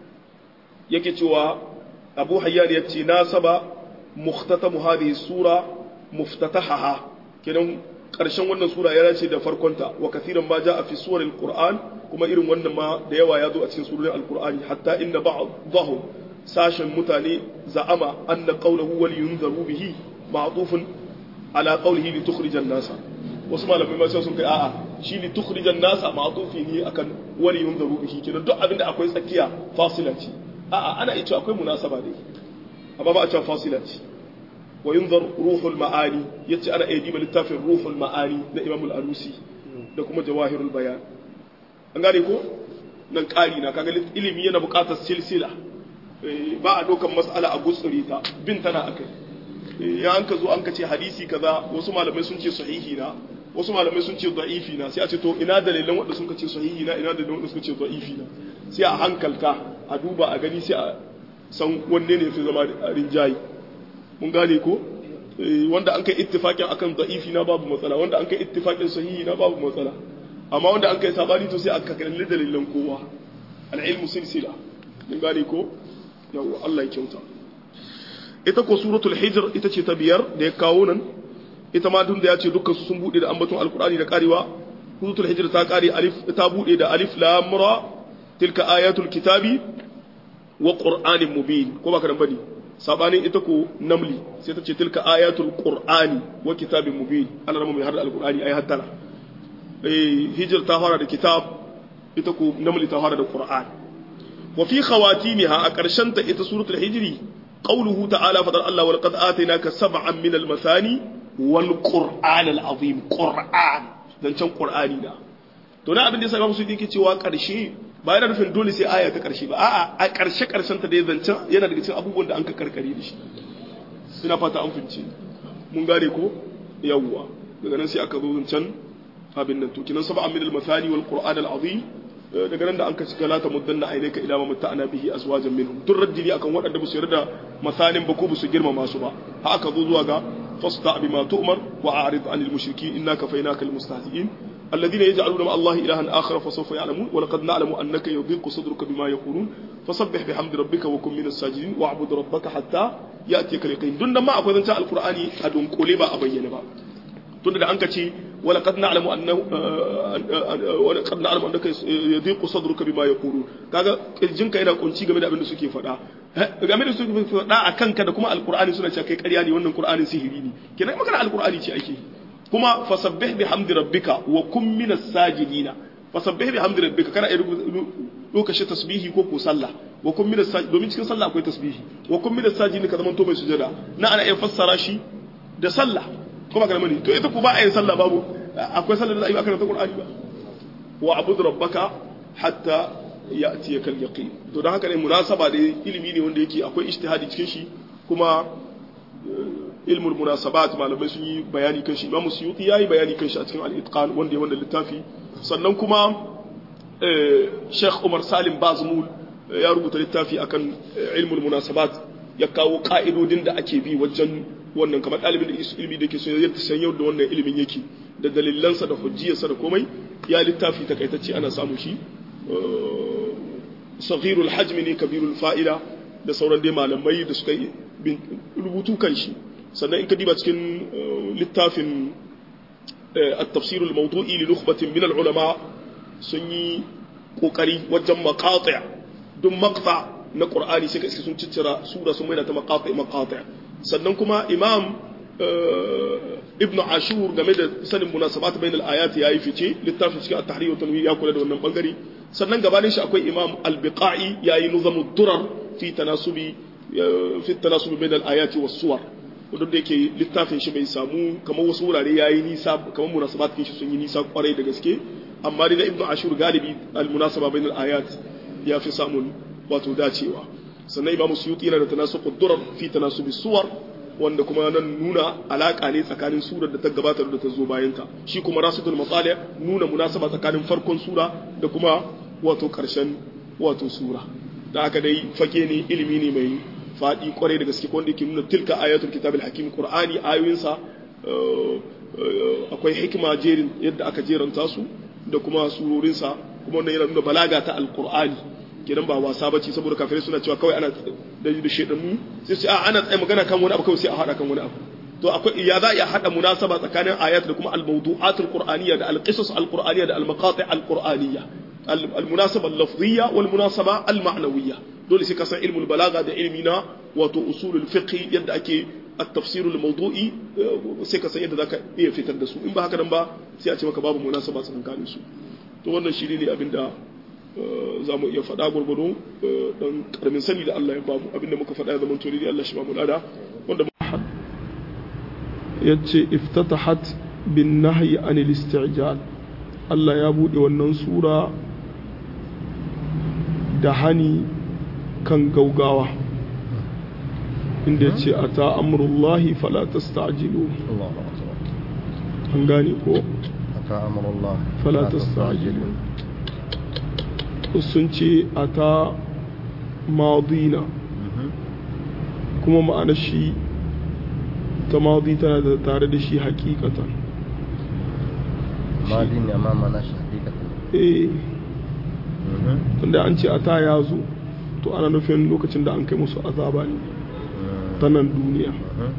[SPEAKER 1] yake cewa abu hayyan ya ce nasaba muhtatamu hadhihi sura muftatahaha kenan karshen wannan sura ya dace da farkonta wa kathiran ma jaa fi suwaril qur'an kuma irin wannan ma da yawa ya zo a cikin surorin alqur'ani hatta inna ba'dahum sashen mutane za'ama anna qawluhu wal yunzaru bihi ma'tufun ala qawlihi li tukhrijan nasa wasu malamai ma sai sun kai a'a shi li tukhrijan nasa ma'tufi ne akan wal yunzaru bihi kenan duk abinda akwai tsakiya fasila ce a'a ana iya akwai munasaba dai amma ba a cewa fasila ce wa yunzar ruhul ma'ani yace ana iya diba littafin ruhul ma'ani na Imam al-Alusi da kuma jawahirul bayan an gane ko nan ƙari na kaga ilimi yana buƙatar silsila ba a dokan mas'ala a gutsuri ta bin tana akai ya an ka zo an ka ce hadisi kaza wasu malamai sun ce sahihi na wasu malamai sun ce da'ifi na sai a ce to ina dalilan wanda sun ka ce sahihi na ina dalilan wanda suka ce da'ifi na sai a hankalta a duba a gani sai a san wanne ne fi zama rinjayi mun gane ko wanda an kai ittifaqin akan da'ifi na babu matsala wanda an kai ittifaqin sahihi na babu matsala amma wanda an kai sabani to sai aka kalli dalilan kowa al-ilmu silsila mun gane ko yawa Allah ya kyauta ita ko suratul hijr ita ce ta biyar da ya kawo nan ita ma dun da ya ce dukkan su sun bude da ambaton alqur'ani da karewa suratul hijr ta kare alif ta bude da alif lam ra tilka ayatul kitabi wa qur'anin mubin ko baka dan bane sabanin ita ko namli sai ta ce tilka ayatul qur'ani wa kitabin mubin Allah rama mai har alqur'ani ai hattara eh hijr ta fara da kitab ita ko namli ta fara da qur'an wa fi khawatimiha a karshen ta ita suratul hijri qawluhu ta'ala fadar Allah wa laqad atainaka sab'an min al-mathani wal qur'an al-azim qur'an dan can qur'ani da to na abin da yasa musu yake cewa karshe ba yana nufin dole sai aya ta karshe ba a'a a karshe karshen ta da zancen yana daga cikin abubuwan da an ka karkare da shi ina fata an fince mun gane ko yawwa daga nan sai aka zo zancen abin nan to kinan sab'a min al-mathani wal qur'an al-azim daga nan da an ka cika la ta muddanna ainaka ila ma mutta'ana bihi azwajan minhum duk raddili akan waɗanda ba su yarda masanin ba ko ba su girmama su ba ha aka zo zuwa ga fasta bima tu'mar wa a'rid anil mushrikeen innaka fainaka al mustahzi'in الذين يجعلون مع الله إلها آخر فسوف يعلمون ولقد نعلم أنك يضيق صدرك بما يقولون فسبح بحمد ربك وكن من الساجدين واعبد ربك حتى يأتيك اليقين دون ما أقول أنت القرآن أدون قولبا أبين با tunda da an ka ce wala qad na'lamu annahu wala qad na'lamu annaka yadhiqu sadruka bima yaqulun kaga kirjinka yana kunci game da abin da suke faɗa game da suke faɗa a kanka da kuma alqur'ani suna cewa kai ƙarya ne wannan qur'anin sihiri ne kenan magana alqur'ani ce ake kuma fasabbih bihamdi rabbika wa kun minas sajidina fasabbih bihamdi rabbika kana ai lokaci tasbihi ko ko sallah wa kun minas sajidina domin cikin sallah akwai tasbihi wa kun minas sajidina ka zaman to mai sujada na ana iya fassara shi da sallah kuma kana mani to ita ku ba a yin sallah babu akwai sallah da za a yi ba karanta qur'ani ba wa abud rabbaka hatta ya'tiyaka al-yaqin to dan haka ne munasaba da ilimi ne wanda yake akwai ijtihadi cikin shi kuma ilmul munasabat malamai sun yi bayani kan shi Imam Suyuti yayi bayani kan shi a cikin al-itqan wanda ya wanda littafi sannan kuma Sheikh Umar Salim Bazmul ya rubuta littafi akan ilmul munasabat ya kawo ka'idodin da ake bi wajen wannan kamar ɗalibin da ilimi da ke so ya san yau da wannan ilimin yake da dalilansa da hujjiyarsa da komai ya littafi takaitacce ana samu shi saghirul hajmi ne kabirul fa'ila da sauran dai malamai da suka yi rubutu kan shi sannan in ka diba cikin littafin at-tafsir al-mawdu'i li nukhbatin min al-ulama sun yi kokari wajen maqati' duk maqta na qur'ani sai ka sun ciccira sura sun maida ta maqati' maqati' sannan kuma imam ibnu ashur game da sanin munasabat bainal ayat yayi fice littafin cikin at-tahrir wa tanwir ya kula da wannan bangare sannan gabanin shi akwai imam al-biqai yayi nizamud durar fi tanasubi fi tanasubi bainal ayati was suwar wanda da yake littafin shi bai samu kamar wasu wurare yayi nisa kamar munasabat kin shi sun yi nisa kwarai da gaske amma dai ibnu ashur galibi al-munasaba bainal ayat ya fi samun wato dacewa sannan imamu suyuti yana da tanasuqud durar fi tanasubi suwar wanda kuma nan nuna alaka ne tsakanin surar da ta gabata da ta zo bayan ta shi kuma rasidul matsali nuna munasaba tsakanin farkon sura da kuma wato karshen wato sura da haka dai fage ne ilimi ne mai faɗi kwarai da gaske wanda yake nuna tilka ayatul kitabil hakim qur'ani ayoyinsa akwai hikima jerin yadda aka jeranta su da kuma surorinsa kuma wannan yana nuna balaga ta alqur'ani kenan ba wasa bace saboda kafirai suna cewa kawai ana da da shedanu sai su a ana tsaye magana kan wani abu kawai sai a hada kan wani abu to akwai ya za a hada munasaba tsakanin ayat da kuma al-mawdu'at al-qur'aniyya da al-qisas al-qur'aniyya da al-maqati' al-qur'aniyya al-munasaba al-lafziyya wal munasaba al-ma'nawiyya dole sai ka san ilmul balaga da ilmi na wato usulul fiqh yadda ake at-tafsir al-mawdu'i sai ka san yadda zaka iya fitar da su in ba haka nan ba sai a ce maka babu munasaba tsakanin su to wannan shi ne abinda za mu iya faɗa gwargwado don ƙaramin sani da Allah ya bamu abinda muka faɗa ya zama tori Allah shi ba mu lada wanda ya ce iftatahat bin nahyi anil isti'jal Allah ya buɗe wannan sura da hani kan gaugawa inda ya ce a ta amurullahi fala tasta'jilu an gane ko
[SPEAKER 2] أتى أمر الله
[SPEAKER 1] fala tasta'jilu sun ce a ta madina kuma ma'ana shi ta madi tana da tare da shi hakikatan
[SPEAKER 2] ما دين أمامنا حقيقة
[SPEAKER 1] eh tunda an ce a ta ya zo to ana nufin lokacin da an kai musu azaba ne ta nan duniya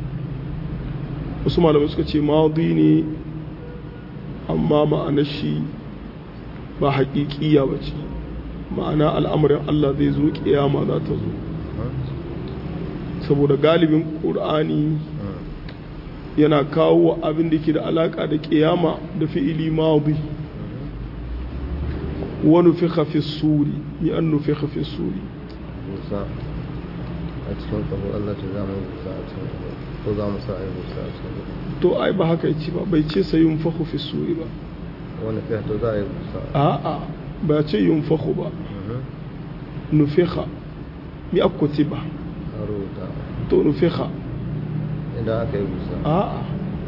[SPEAKER 1] wasu malamai suka ce madi ne amma ma'anar shi ba haƙiƙiya ba ce ma'ana al'amarin Allah zai zo ƙiyama za ta zo saboda galibin ƙur'ani yana kawo abin da ke da alaƙa da ƙiyama da fi'ili madi wani fi hafi suri yi an nufi hafi suri
[SPEAKER 2] موسى أتكون قبل الله تزام موسى أتكون تزام موسى أي موسى أتكون
[SPEAKER 1] to ai ba haka yace ba bai ce sai yunfahu fi suri ba
[SPEAKER 2] وأنا فيها تزاي موسى
[SPEAKER 1] a'a ba ce yunfahu ba nufiha mi akutiba
[SPEAKER 2] أروتا
[SPEAKER 1] to nufiha
[SPEAKER 2] إذا أكي موسى
[SPEAKER 1] a'a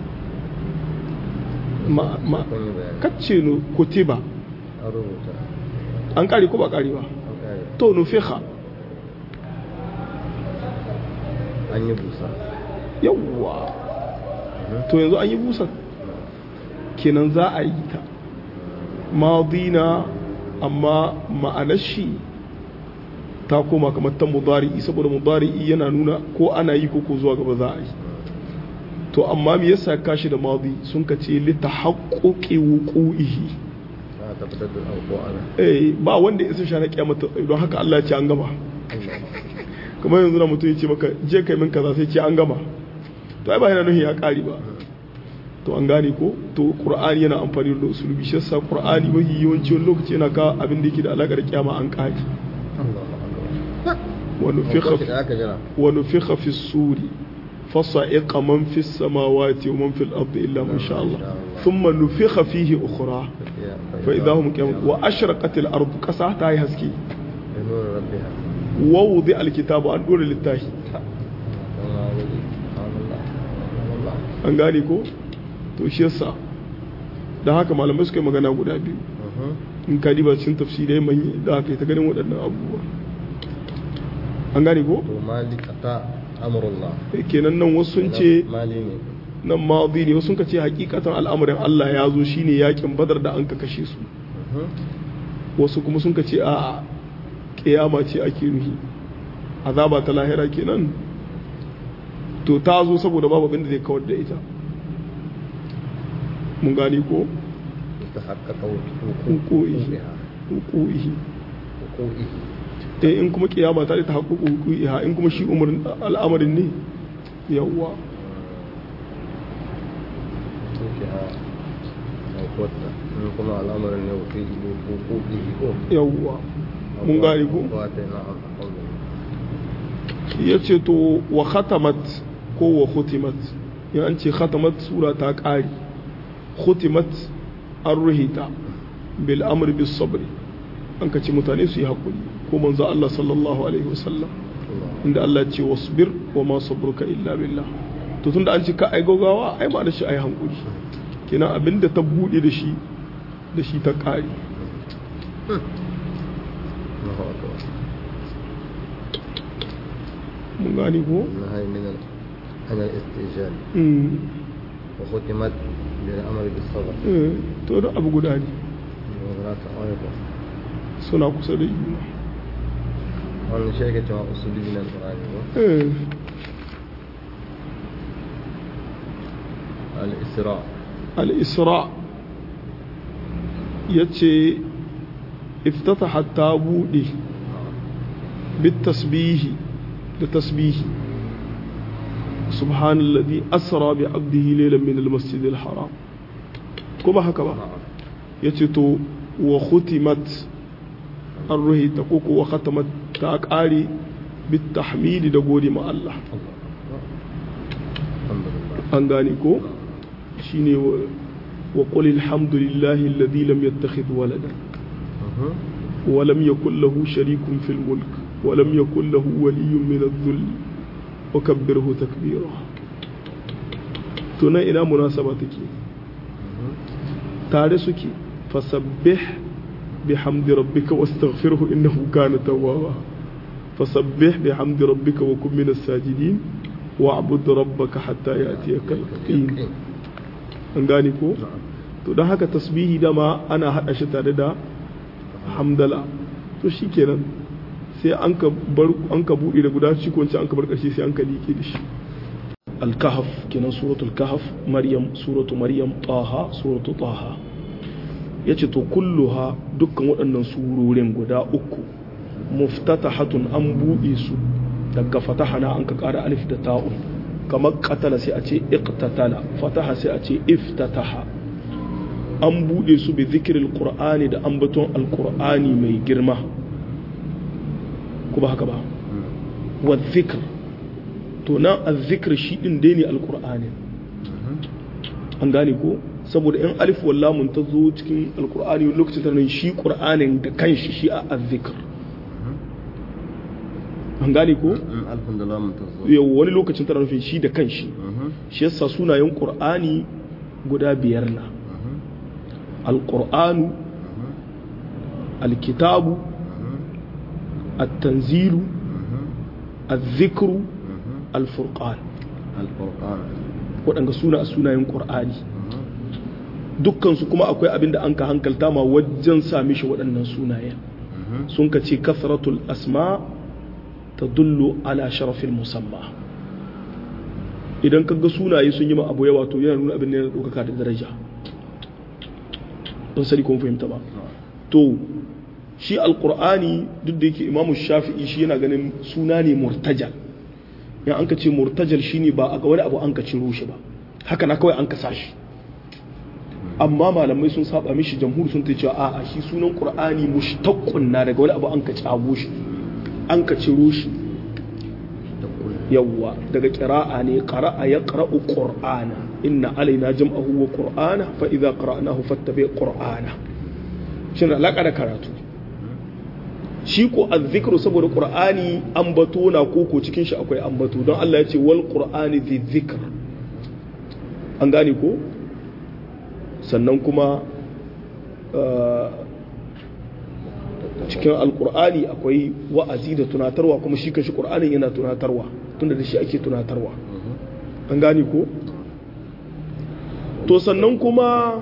[SPEAKER 1] ma ma
[SPEAKER 2] كوني بيان
[SPEAKER 1] kacce nu kutiba
[SPEAKER 2] أروتا
[SPEAKER 1] an kare ko ba kare ba
[SPEAKER 2] أوكي
[SPEAKER 1] to nufiha
[SPEAKER 2] أن يبوسى
[SPEAKER 1] yawwa to yanzu an yi busa kenan za a yi ta madina amma ma'anar shi ta koma kamar ta mudari'i saboda mudari'i yana nuna ko ana yi ko ko zuwa gaba za a yi to amma me yasa kashi da madi sun ka ce li tahaqquqi wuqu'ihi
[SPEAKER 2] لا تبتدل الأوقوع أنا
[SPEAKER 1] eh ba wanda ya sha na kiyamata don haka Allah ya ce an gama kamar yanzu na mutum ya ce maka je kai min kaza sai ce an gama to ai ba yana nuhin ya kari ba to an gane ko to qur'ani yana amfani da usulubi shi yasa qur'ani mafi yawanci wani lokaci yana ka abin da yake da alakar kiyama an kari
[SPEAKER 2] الله أكبر
[SPEAKER 1] wa nufikha
[SPEAKER 2] وقت ذاك جرى
[SPEAKER 1] wa nufikha fi suri fasa'iqa man fi samawati wa man fil ardi illa ma sha Allah thumma nufikha fihi ukhra fa idahum qiyam wa ashraqat al ardu qasa ta yi haske
[SPEAKER 2] بنور ربها
[SPEAKER 1] wa wudi al kitabu an dora littafi
[SPEAKER 2] الله ولي سبحان الله سبحان الله
[SPEAKER 1] an gane ko to shi yasa da haka malamai suka yi magana guda biyu
[SPEAKER 2] مهم.
[SPEAKER 1] in ka diba cikin tafsirai manyi da aka yi ta ganin waɗannan abubuwa an gane ko
[SPEAKER 2] to malik ata amrullah
[SPEAKER 1] Eh, kenan nan wasu sun ce
[SPEAKER 2] mali ne
[SPEAKER 1] nan madi ne wasu sun ka ce hakikatan al'amarin Allah ya zo shine yakin badar da an ka kashe su
[SPEAKER 2] Mhm.
[SPEAKER 1] wasu kuma sun ka ce a kiyama ce ake nuhi azaba ta lahira kenan to ta zo saboda babu abin da zai kawar da ita mun gane ko
[SPEAKER 2] تحقق
[SPEAKER 1] hukuihi hukuihi
[SPEAKER 2] وقوعه
[SPEAKER 1] eh in kuma kiyama ta ta haƙuƙu hukuiha in kuma shi umarin al'amarin ne yawwa
[SPEAKER 2] توكها أو قوتها كما الأمر أنه في وقوعه هو
[SPEAKER 1] yawwa mun gane ko
[SPEAKER 2] واتينا عن قوله
[SPEAKER 1] ya ce to wa khatamat ko wa khutimat ya an ce khatamat sura ta ƙari khutimat an ruhita bil amr bis sabri an ka ce mutane su yi haƙuri ko manzo Allah sallallahu alaihi wasallam
[SPEAKER 2] الله
[SPEAKER 1] inda Allah ce wasbir wa ma sabruka illa billah to tunda an ce ka ai gaugawa ai ba da shi ai hankuri kenan abinda ta bude da shi da shi ta kare
[SPEAKER 2] Allahu akbar
[SPEAKER 1] mun gane ko
[SPEAKER 2] النهي من ال... عن الاستئجال
[SPEAKER 1] Mm.
[SPEAKER 2] وختمت بالأمر بالصبر
[SPEAKER 1] Eh, to da abu guda ne
[SPEAKER 2] وذات أيضا
[SPEAKER 1] suna kusa da juna
[SPEAKER 2] وأن شيء كما أصولي من القرآن
[SPEAKER 1] Eh,
[SPEAKER 2] الإسراء
[SPEAKER 1] al-isra yace iftataha ta bude bit tasbihi da tasbihi subhanallazi asra bi abdihi laylan min al-masjid al-haram ko ba haka ba yace to wa khutimat ar-ruhi ta koko wa khatamat ta kare bit tahmidi da gode ma Allah
[SPEAKER 2] الحمد لله
[SPEAKER 1] an gane ko shine wa wa qul alhamdulillahi alladhi lam yattakhidh waladan
[SPEAKER 2] مهم.
[SPEAKER 1] wa lam yakul lahu sharikun fil mulk wa lam yakul lahu waliyyun min adh-dhull wa kabbirhu takbira to nan ina munasaba take
[SPEAKER 2] مهم.
[SPEAKER 1] tare suke fasabbih bihamdi rabbika wastaghfirhu innahu kana tawwaba fasabbih bihamdi rabbika wa kun minas sajidin wa'bud rabbaka hatta ya'tiyaka al-yaqin an gane ko
[SPEAKER 2] نعم
[SPEAKER 1] to don haka tasbihi dama ana hada shi tare da hamdala to shikenan sai an ka bar an ka bude da guda shi ko an ka bar karshe sai an ka liƙe da shi al-kahf kenan suratul kahf maryam suratu maryam taha suratu taha yace to kulluha dukkan waɗannan surorin guda uku muftatahatun an buɗe su daga fatahana an ka ƙara alif da ta'un kamar qatala sai a ce iqtatala fataha sai a ce iftataha an buɗe su bi zikirin qur'ani da ambaton alqur'ani mai girma ko ba haka ba wa zikr to nan azzikr shi din dai ne alqur'ani an gane ko saboda in alif wallamun ta zo cikin alqur'ani wani lokacin ta nan shi qur'anin da kanshi shi a azzikr an gane ko
[SPEAKER 2] مم. الحمد لله منتظر
[SPEAKER 1] yau wani lokacin tana nufin shi da kanshi
[SPEAKER 2] مهم.
[SPEAKER 1] shi yasa sunayen qur'ani guda biyar na
[SPEAKER 2] مهم.
[SPEAKER 1] alqur'anu
[SPEAKER 2] مهم.
[SPEAKER 1] alkitabu
[SPEAKER 2] مهم.
[SPEAKER 1] التنزيل
[SPEAKER 2] مهم.
[SPEAKER 1] الذكر
[SPEAKER 2] مهم.
[SPEAKER 1] الفرقان
[SPEAKER 2] القرآن
[SPEAKER 1] waɗanda suna a sunayen ƙur'ani
[SPEAKER 2] مهم.
[SPEAKER 1] dukkansu kuma akwai abin da an ka hankalta ma wajen sami shi waɗannan sunayen
[SPEAKER 2] مهم.
[SPEAKER 1] sun ka ce kasratul asma ta dullu ala sharafin musamma idan ka ga sunaye sun yi ma abu yawa to yana nuna abin da yana ɗaukaka da daraja don sani kun fahimta ba to shi alkur'ani duk da yake imamu shafi'i shi yana ganin suna ne murtajal in an ka ce murtajal shine ba a ga wani abu an ka ciro shi ba haka na kawai an ka sa shi amma malamai sun saba mishi jamhur sun ta cewa a'a shi sunan qur'ani mushtaqqun na daga wani abu an ka cago shi an ka ciro shi
[SPEAKER 2] تقول
[SPEAKER 1] yawwa daga qira'a ne qara'a yaqra'u qur'ana inna alaina jam'ahu wa qur'ana fa idza qara'nahu fattabi qur'ana shin alaka da karatu shi ko azzikru saboda qur'ani ambato na koko cikin shi akwai ambato don Allah ya ce wal qur'ani dhi dhikr an gane ko sannan kuma uh, cikin alkur'ani akwai wa'azi da tunatarwa kuma shi kanshi qur'anin yana tunatarwa tunda da shi ake tunatarwa an gane ko to sannan kuma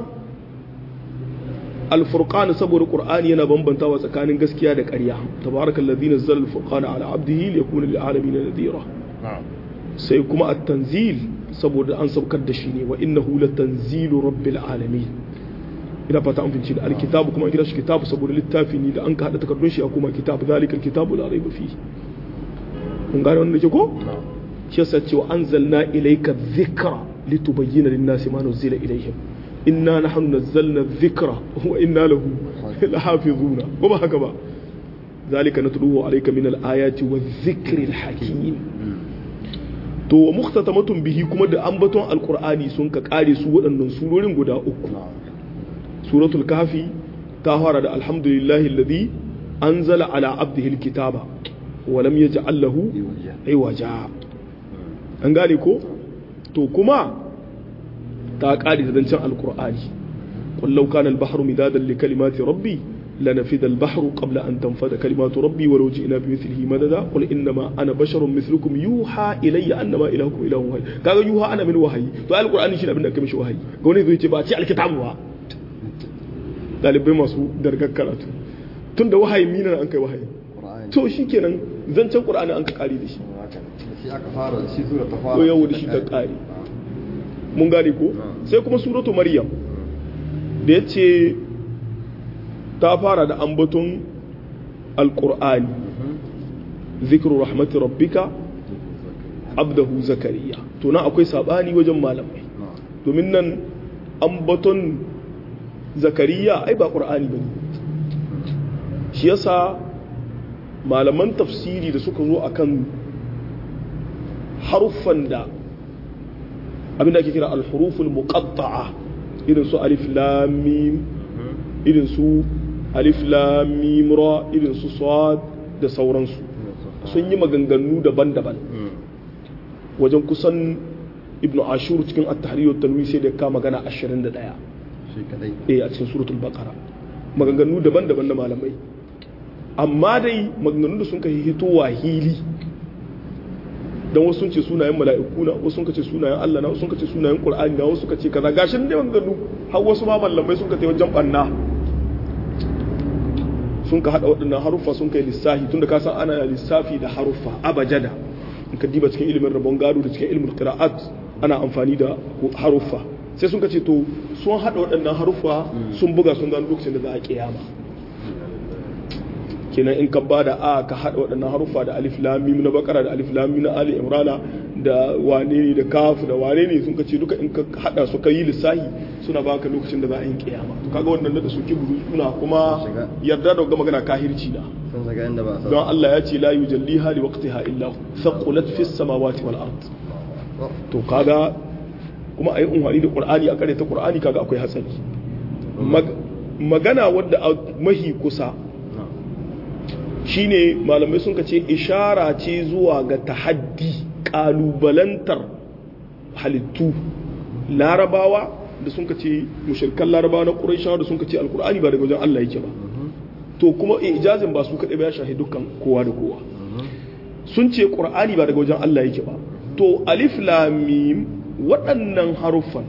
[SPEAKER 1] alfurqan saboda qur'ani yana bambantawa tsakanin gaskiya da ƙarya tabarakallazi nazzala alfurqana ala abdihi liyakuna lil alamin nadhira
[SPEAKER 2] نعم
[SPEAKER 1] sai kuma at-tanzil saboda an saukar da shi ne wa innahu latanzilu rabbil alamin ina fata an finci da alkitabu kuma an kira shi kitabu saboda littafi ne da an ka hada takardun shi a kuma kitabu zalika alkitabu la raiba fihi kun gane wannan ke ko
[SPEAKER 2] نعم
[SPEAKER 1] shi yasa cewa anzalna ilayka dhikra litubayyana lin-nasi ma nuzila ilayhim inna nahnu nazzalna dhikra wa inna lahu lahafizuna ko ba haka ba zalika natluhu alayka min al-ayati wadh-dhikri al-hakim to wa muhtatamatun bihi kuma da ambaton alqur'ani sun ka kare su waɗannan surorin guda uku
[SPEAKER 2] نعم
[SPEAKER 1] suratul kafi ta fara da alhamdulillahi alladhi anzala ala abdihi alkitaba wa lam yaj'al lahu
[SPEAKER 2] يوجه
[SPEAKER 1] iwaja an gane ko to to kuma ta ƙari da zancen alkur'ani qul law kana al-bahru midadan li kalimati rabbi lanafida al-bahru qabla an tanfada kalimatu rabbi wa law ji'na bi mithlihi madada qul innama ana basharun mithlukum yuha ilayya annama ilahukum ilahun wahid kaga yuha ana min wahayi to alkur'ani shi abin da aka mishi wahayi ga wani zai ce ba ce alkitabu ba dalibai masu dargar karatu tun da wahayi mina an kai wahayi to shi kenan zancen qur'ani an ka kare da shi
[SPEAKER 2] shi aka fara shi sura ta fara
[SPEAKER 1] to yau da shi ta kare mun gane ko sai kuma suratu maryam da ya ce ta fara da ambaton alqur'ani zikru rahmati rabbika abdahu zakariya to nan akwai sabani wajen malamai domin nan ambaton zakariya ai ba qur'ani bane shi yasa malaman tafsiri da suka zo akan haruffan da abinda ake kira al-huruful muqatta'a irin su alif lam mim irin su alif lam mim ra irin su sad da sauransu sun yi maganganu daban-daban wajen kusan ibnu ashur cikin at-tahrir wa tanwir sai da ka magana 21
[SPEAKER 2] shi kadai
[SPEAKER 1] eh a cikin suratul baqara maganganu daban-daban na malamai amma dai maganganun da sun kai hitowa hili don wasu sun ce sunayen mala'iku na wasu sun ce sunayen Allah na wasu sun ce sunayen Qur'ani na wasu suka ce kaza gashin da maganganu har wasu ma malamai sun ka tai wajen banna sun ka hada waɗannan haruffa sun kai lissafi tunda ka san ana lissafi da haruffa abajada in ka diba cikin ilimin rabon gado da cikin ilimin qira'at ana amfani da haruffa sai sun ka ce to sun hada waɗannan haruffa sun buga sun gano lokacin da za a kiyama kenan in ka bada a ka hada waɗannan haruffa da alif lam mim na bakara da alif lam mim na ali imrana da wane ne da kaf da wane ne sun kace duka in ka hada su ka yi lissahi suna baka lokacin da za a yi kiyama to kaga wannan da su kibru suna kuma yarda da magana kahirci da
[SPEAKER 2] sun saka inda ba a
[SPEAKER 1] don Allah ya ce la yujalliha li waqtiha illa hu thaqulat fis samawati wal ard to kaga kuma ayi unhari da qur'ani a kare ta qur'ani kaga akwai hatsari magana wadda mahi kusa shine malamai sun ce ishara ce zuwa ga tahaddi kalubalantar halittu larabawa da sun ce mushirkan larabawa na ƙuraishawa da sun ce alkur'ani ba daga wajen Allah yake ba to kuma ijazin ba su kaɗai ba ya shahi dukkan kowa da kowa sun ce ƙur'ani ba daga wajen Allah yake ba to alif lamim waɗannan haruffan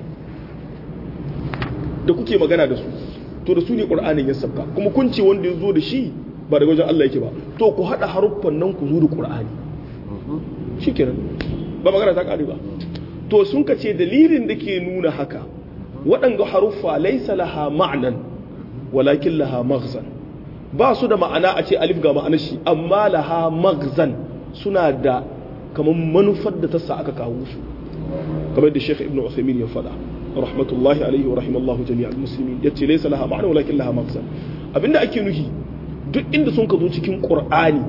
[SPEAKER 1] da kuke magana da su to da su ne ƙur'anin ya sabka kuma kun ce wanda ya zo da shi ba daga wajen Allah yake ba to ku haɗa haruffan nan ku zo da ƙur'ani shi kenan ba magana ta ƙare ba to sun ka ce dalilin da ke nuna haka waɗanga haruffa laisa laha ma'anan walakin laha maghzan ba su da ma'ana a ce alif ga ma'anar shi amma laha maghzan suna da kamar manufar da ta sa aka kawo su kamar da Sheikh Ibn Uthaymeen ya faɗa rahmatullahi alaihi wa rahimallahu jami'al muslimin yace laysa laha ma'ana walakin laha maghzan abinda ake nufi duk inda sun ka zo cikin Qur'ani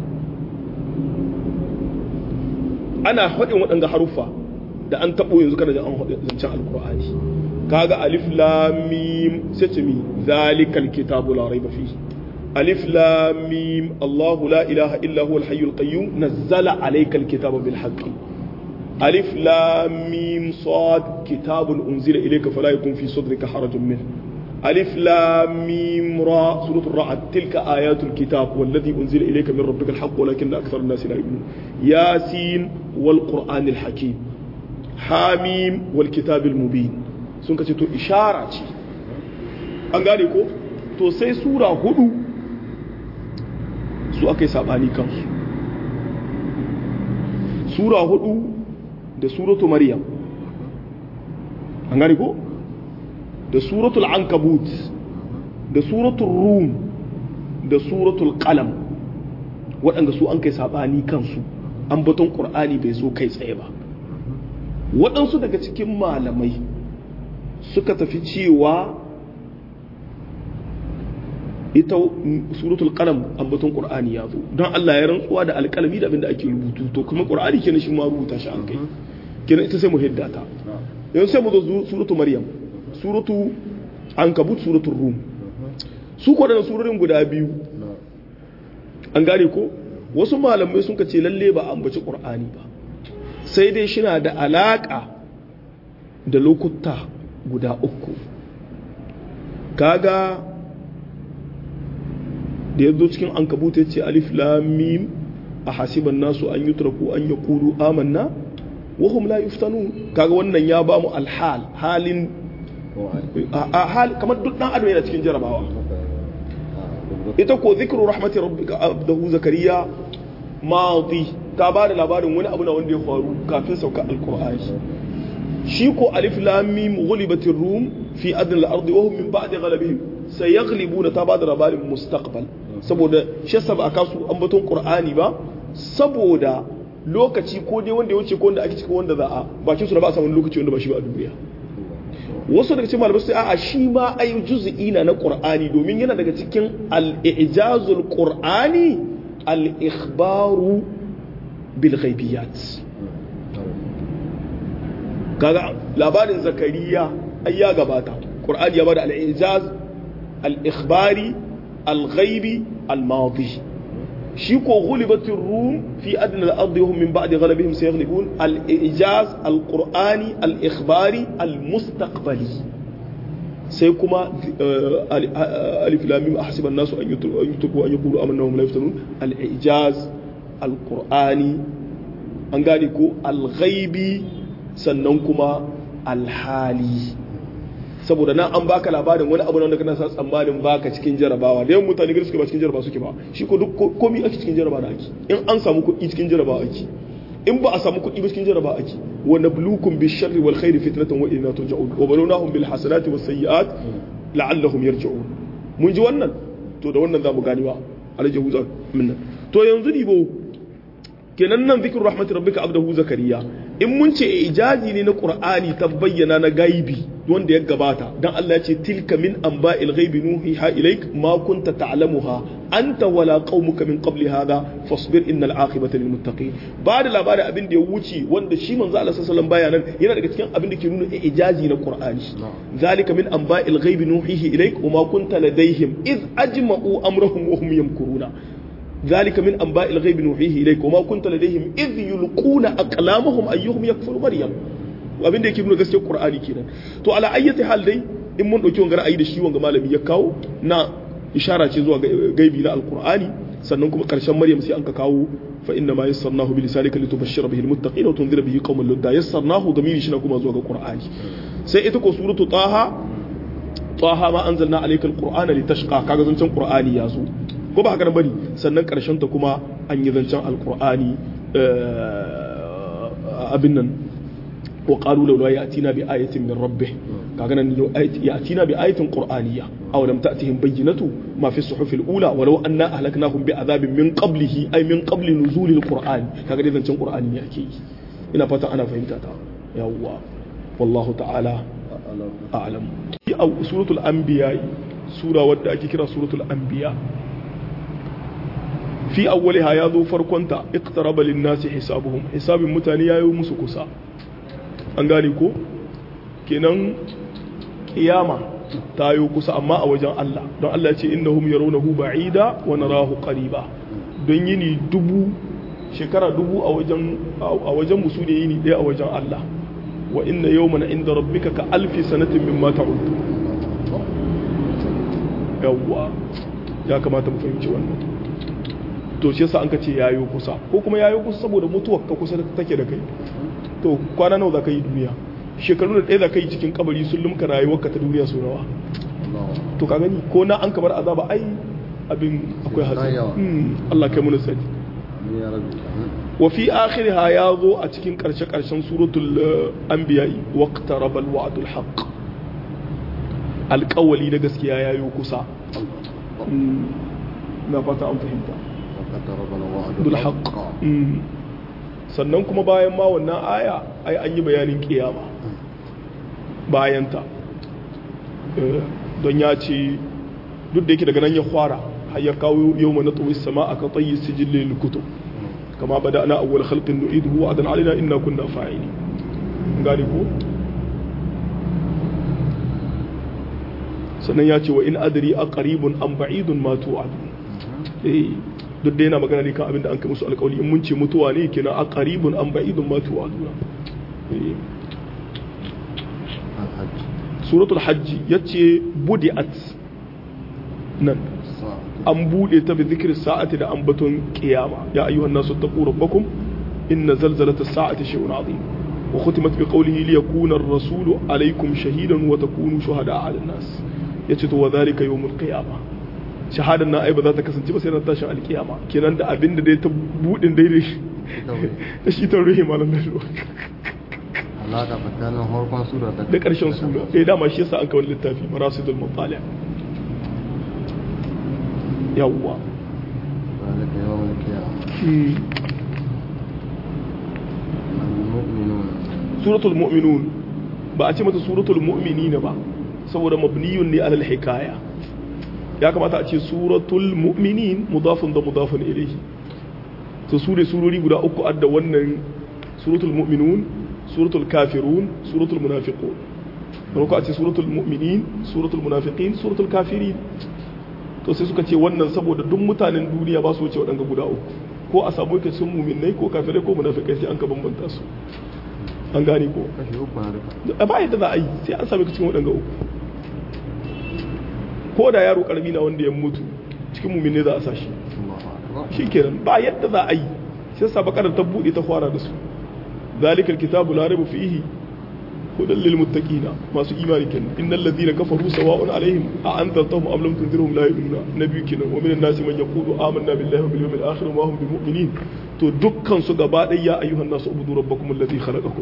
[SPEAKER 1] ana faɗin waɗanda haruffa da an taɓo yanzu kana da an faɗi zancen alkur'ani kaga alif lam mim sai ce mi zalikal kitabu la raiba fihi alif lam mim Allah la ilaha illa huwa al-hayyul qayyum nazzala alayka al-kitaba bil haqqi alif lam mim sad kitabun unzila ilayka fala yakun fi sadrika harajun min ألف لام ميم را سورة الرعد تلك آيات الكتاب والذي أنزل إليك من ربك الحق ولكن أكثر الناس لا يؤمنون ياسين والقرآن الحكيم حاميم والكتاب المبين sun kace to ishara ce an gane ko to sai sura hudu su aka yi sabani kansu sura hudu da suratu maryam an gane ko da suratul ankabut da suratul rum da suratul qalam waɗanda su an kai saɓani kansu an baton ƙur'ani bai zo kai tsaye ba waɗansu daga cikin malamai suka tafi cewa ita suratul qalam an baton ƙur'ani ya zo don Allah ya rantsuwa da alƙalami da abinda ake rubutu to kuma ƙur'ani kenan shi ma rubuta shi an kai kenan ita sai mu hiddata yanzu sai mu zo suratul maryam suratu an kabut suratun rum su kwaɗanda surorin guda biyu an gane ko wasu malamai sun ka ce lalle ba ambaci ƙur'ani ba sai dai shina da alaƙa da lokuta guda uku kaga da ya zo cikin an kabuta ya ce alif lamim a hasiban nasu an yutraku an ya kulu amanna wahum la yuftanu kaga wannan ya ba mu alhal halin a hal kamar duk dan adam yana cikin jarabawa ita ko zikru rahmati rabbika abdahu zakariya madi ta ba da labarin wani abu na wanda ya faru kafin sauka alqur'ani shi ko alif lam mim ghulibatir rum fi adn al-ardi wa hum min ba'di ghalabihim sayaghlibuna ta ba da labarin mustaqbal saboda shi saba aka su ambaton qur'ani ba saboda lokaci ko dai wanda ya wuce ko wanda ake cikin wanda za a bakin su da ba a samu lokaci wanda ba shi ba a duniya wasu daga cikin malamai sai a'a shi ma ai juz'i na na qur'ani domin yana daga cikin al-i'jazul qur'ani al-ikhbaru bil ghaibiyat kaga labarin zakariya ai ya gabata qur'ani ya bada al-i'jaz al-ikhbari al-ghaibi al-madi shi ko ghulibatir rum fi adna al-ardi hum min ba'di ghalabihim sayaghlibun al-i'jaz al-qur'ani al-ikhbari al-mustaqbali sai kuma alif lam mim ahsiba an-nasu an yutraku an yaqulu amanna hum la yuftanun al-i'jaz al-qur'ani an gane ko al-ghaibi sannan kuma al-hali saboda nan an baka labarin wani abu wanda kana sa tsammanin baka cikin jarabawa da yawan mutane gari suke ba cikin jarabawa suke ba shi ko duk komai ake cikin jarabawa da ake in an samu kuɗi cikin jarabawa ake in ba a samu kuɗi ba cikin jarabawa ake wa nabluukum bi sharri wal khairi fitnatan wa ilayna turja'un wa balawnahum bil hasanati was sayyi'at la'allahum yarji'un mun ji wannan to da wannan zamu gani ba alaihi huza minna to yanzu dibo kenan nan zikru rahmatir rabbika abdahu zakariya in mun ce ijazi ne na qur'ani ta bayyana na gaibi wanda ya gabata dan Allah ya ce tilka min anba'il ghaibi nuhiha ilaik ma kunta ta'lamuha anta wala qaumuka min qabli hadha fasbir innal aqibata lil muttaqin ba da labari abin da ya wuce wanda shi manzo Allah sallallahu alaihi wasallam bayanan yana daga cikin abin da ke nuna ijazi na qur'ani zalika min anba'il ghaibi nuhihi ilaik wa ma kunta ladaihim iz ajma'u amrahum wa hum yamkuruna ذلك من أنباء الغيب نوحيه إليك وما كنت لديهم إذ يلقون أقلامهم أيهم يكفر مريم abin da yake nuna gaskiyar Qur'ani kenan to ala ayyati hal dai in mun dauki wanga ra'ayi da shi wanga malami ya kawo na ishara ce zuwa gaibi na alqur'ani sannan kuma karshen maryam sai an ka kawo fa inna ma yassarnahu bi lisanika litubashshira bihi almuttaqina wa tunzira bihi qauman ludda yassarnahu damiri shi na kuma zuwa ga qur'ani sai ita ko suratu taha taha ma anzalna alayka alqur'ana litashqa kaga zancen qur'ani ya zo ko ba haka bane sannan karshen ta kuma an yi zancen alqur'ani abin nan wa qalu law ya'tina bi ayatin min rabbih kaga nan ya'tina bi ayatin qur'aniyya aw lam ta'tihim bayyinatu ma fi suhufil ula walau anna ahlaknahum bi adhabin min qablihi ay min qabli nuzulil qur'an kaga dai zancen qur'ani ne ake yi ina fata ana fahimta ta yawwa wallahu ta'ala a'lam a suratul anbiya sura wadda ake kira suratul anbiya fi awwaliha ya zo farkonta iqtaraba lin-nasi hisabuhum hisabin mutane yayi musu kusa an gane ko kenan kiyama ta yi kusa amma a wajen Allah don Allah ya ce innahum yarawnahu ba'ida wa narahu qariba don yini dubu shekara dubu a wajen a wajen musu ne yini ɗaya a wajen Allah wa inna yawman inda rabbika ka alfi sanatin mimma ta'ud yawwa ya kamata mu fahimci wannan to shi yasa an ka ce yayo kusa ko kuma yayo kusa saboda mutuwar ka kusa take da kai to kwana nawa za ka yi duniya shekaru da ɗaya za ka yi cikin kabari sun lumka rayuwarka ta duniya su nawa to ka gani ko na an kamar azaba ai abin akwai hatsi Allah kai mun sani wa fi akhiriha ya zo a cikin karshe karshen suratul anbiya waqtaraba alwa'dul haqq alƙawali na gaskiya yayo kusa na fata an fahimta bil haqq sannan kuma bayan ma wannan aya ai an yi bayanin kiyama bayanta don ya ce duk da yake daga nan ya fara har ya kawo yau mana tsohon sama a ka tsayi sijillin lukutu kama bada ana awwal khalqin nu'iduhu wa adan alina inna kunna fa'ili gani ko sannan ya ce wa in adri aqribun am ba'idun ma tu'adu eh duk da yana magana ne kan abin da an kai musu alƙawari in mun ce mutuwa ne kenan a qaribun an ba'idun ma tu'aduna suratul hajji yace budi'at nan an bude ta bi zikri sa'ati da ambaton qiyama ya ayyuhan nasu taqu rabbakum inna zalzalata sa'ati shay'un 'azim wa khutimat bi qawlihi li yakuna ar-rasulu alaykum shahidan wa takunu shuhada'a 'ala an-nas yace to wa dhalika yawmul qiyamah shahadan na ai ba za ta kasance ba sai ran tashin alkiyama kenan da abinda dai ta budin daidai da shi ta ruhi malam da
[SPEAKER 2] alaka tsakanin harkon sura da
[SPEAKER 1] da ƙarshen sura eh dama shi yasa an kawo littafi marasidul mutali yawwa
[SPEAKER 2] zalika yawmul qiyamah
[SPEAKER 1] Hmm.
[SPEAKER 2] al-mu'minun
[SPEAKER 1] suratul mu'minun ba a ce mata suratul mu'minina ba saboda mabniyun ne alal hikaya ya kamata a ce suratul mu'minin mudafun da mudafun ilayhi to su ne surori guda uku adda wannan suratul mu'minun suratul kafirun suratul munafiqun don ko a ce suratul mu'minin suratul munafiqin suratul kafirin to sai suka ce wannan saboda duk mutanen duniya ba su wuce waɗanga guda uku ko a samu yake sun muminai ko kafirai ko munafikai sai an ka bambanta su an gane ko
[SPEAKER 2] kashi uku na duka
[SPEAKER 1] a ba yadda za a yi sai an sami cikin waɗanga uku ko da yaro karami na wanda ya mutu cikin muminai za a sa shi
[SPEAKER 2] Allahu akbar
[SPEAKER 1] shi kenan ba yadda za a yi sai sa bakar ta buɗe ta fara da su zalikal kitabu la raiba fihi hudan lil muttaqina masu imani kenan innal ladina kafaru sawa'un alaihim a anzartahum am lam tunzirhum la yu'minuna nabi kenan wa minan nasi man yaqulu amanna billahi wa bil yawmil akhir wa hum bimu'minin to dukkan su gaba ɗaya ya ayyuhan nasu ubudu rabbakum alladhi khalaqakum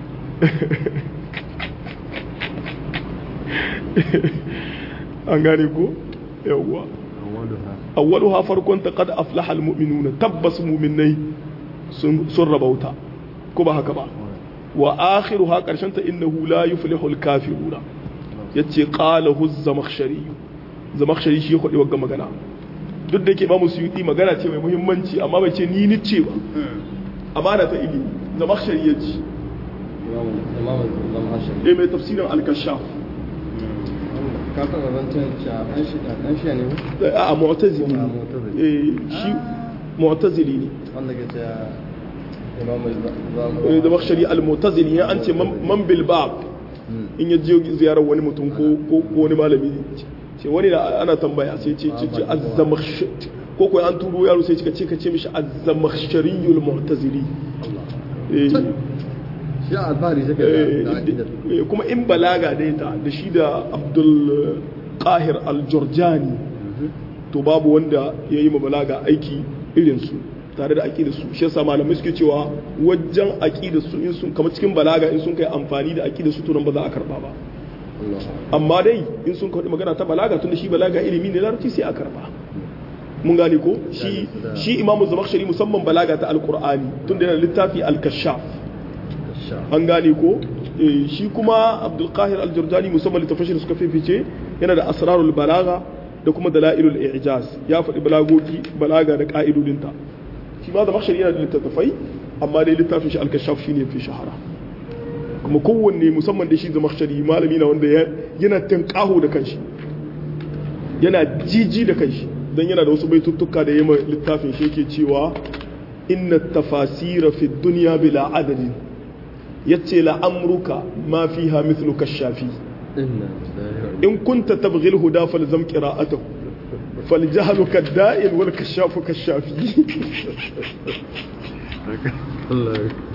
[SPEAKER 1] an gane ko yawwa
[SPEAKER 2] awwaluha
[SPEAKER 1] awwaluha farkon ta qad aflaha almu'minuna tabbas mu'minai sun sun rabauta ko ba haka ba wa akhiruha karshen ta innahu la yuflihu alkafiruna yace qala hu zamakhshari zamakhshari shi ya kwadi wagga magana duk da yake ba mu suyuti magana ce mai muhimmanci amma bai ce ni ni ce ba amana ta ilimi zamakhshari yace
[SPEAKER 2] imam imam al-hashim
[SPEAKER 1] eh mai tafsirin al-kashaf
[SPEAKER 2] ka taɓa zancen cewa ɗan shi ɗan shi ne
[SPEAKER 1] a mu'tazili
[SPEAKER 2] Ah, mu'tazili.
[SPEAKER 1] eh shi mu'tazili ne
[SPEAKER 2] wanda ke cewa imam
[SPEAKER 1] eh
[SPEAKER 2] al
[SPEAKER 1] da bakshari al-mu'tazili ya an ce man man bil bab in ya je ziyarar wani mutum ko ko ko wani malami ce wani na ana tambaya sai ce ce ce az-zamakhsh ko ko an turo yaro sai ce ka ce mishi az-zamakhshariyul mu'tazili eh
[SPEAKER 2] shi alfahari take
[SPEAKER 1] eh,
[SPEAKER 2] da aqidar
[SPEAKER 1] eh, kuma in balaga dai ta da shi da Abdul Qahir al-Jurjani to babu wanda ya yi ma balaga aiki irin su tare da aƙidar su shi yasa malamai suke cewa wajen aƙidar su in sun kamar cikin balaga in sun kai amfani da aƙidar su to nan ba za a karba ba
[SPEAKER 2] Allah
[SPEAKER 1] amma dai in sun kawo magana ta balaga tunda shi balaga ilimi ne larabci sai a karba mun gane ko shi shi imamu zamakhshari musamman balaga ta alqur'ani tunda yana littafi al-kashaf
[SPEAKER 2] sha
[SPEAKER 1] an gane ko Eh, shi kuma abdul qahir al-jurjani musamman littafin da suka fifice yana da asrarul balaga da kuma dalailul i'jaz ya faɗi balagogi balaga da ka'idodinta shi ma da makshari yana da littattafai amma dai littafin shi al-kashaf shine fi shahara kuma kowanne musamman da shi da makshari malami na wanda ya- yana tankaho da kanshi yana jiji da kanshi dan yana da wasu baituttuka da yamma littafin shi yake cewa inna tafasira fi dunya bila adadin yace la amruka ma fiha mithlu kashafi
[SPEAKER 2] inna lillahi wa
[SPEAKER 1] in kunta tabghi al-huda falzam qira'atahu فالجهل كالدائن والكشاف كالشافي
[SPEAKER 2] Allah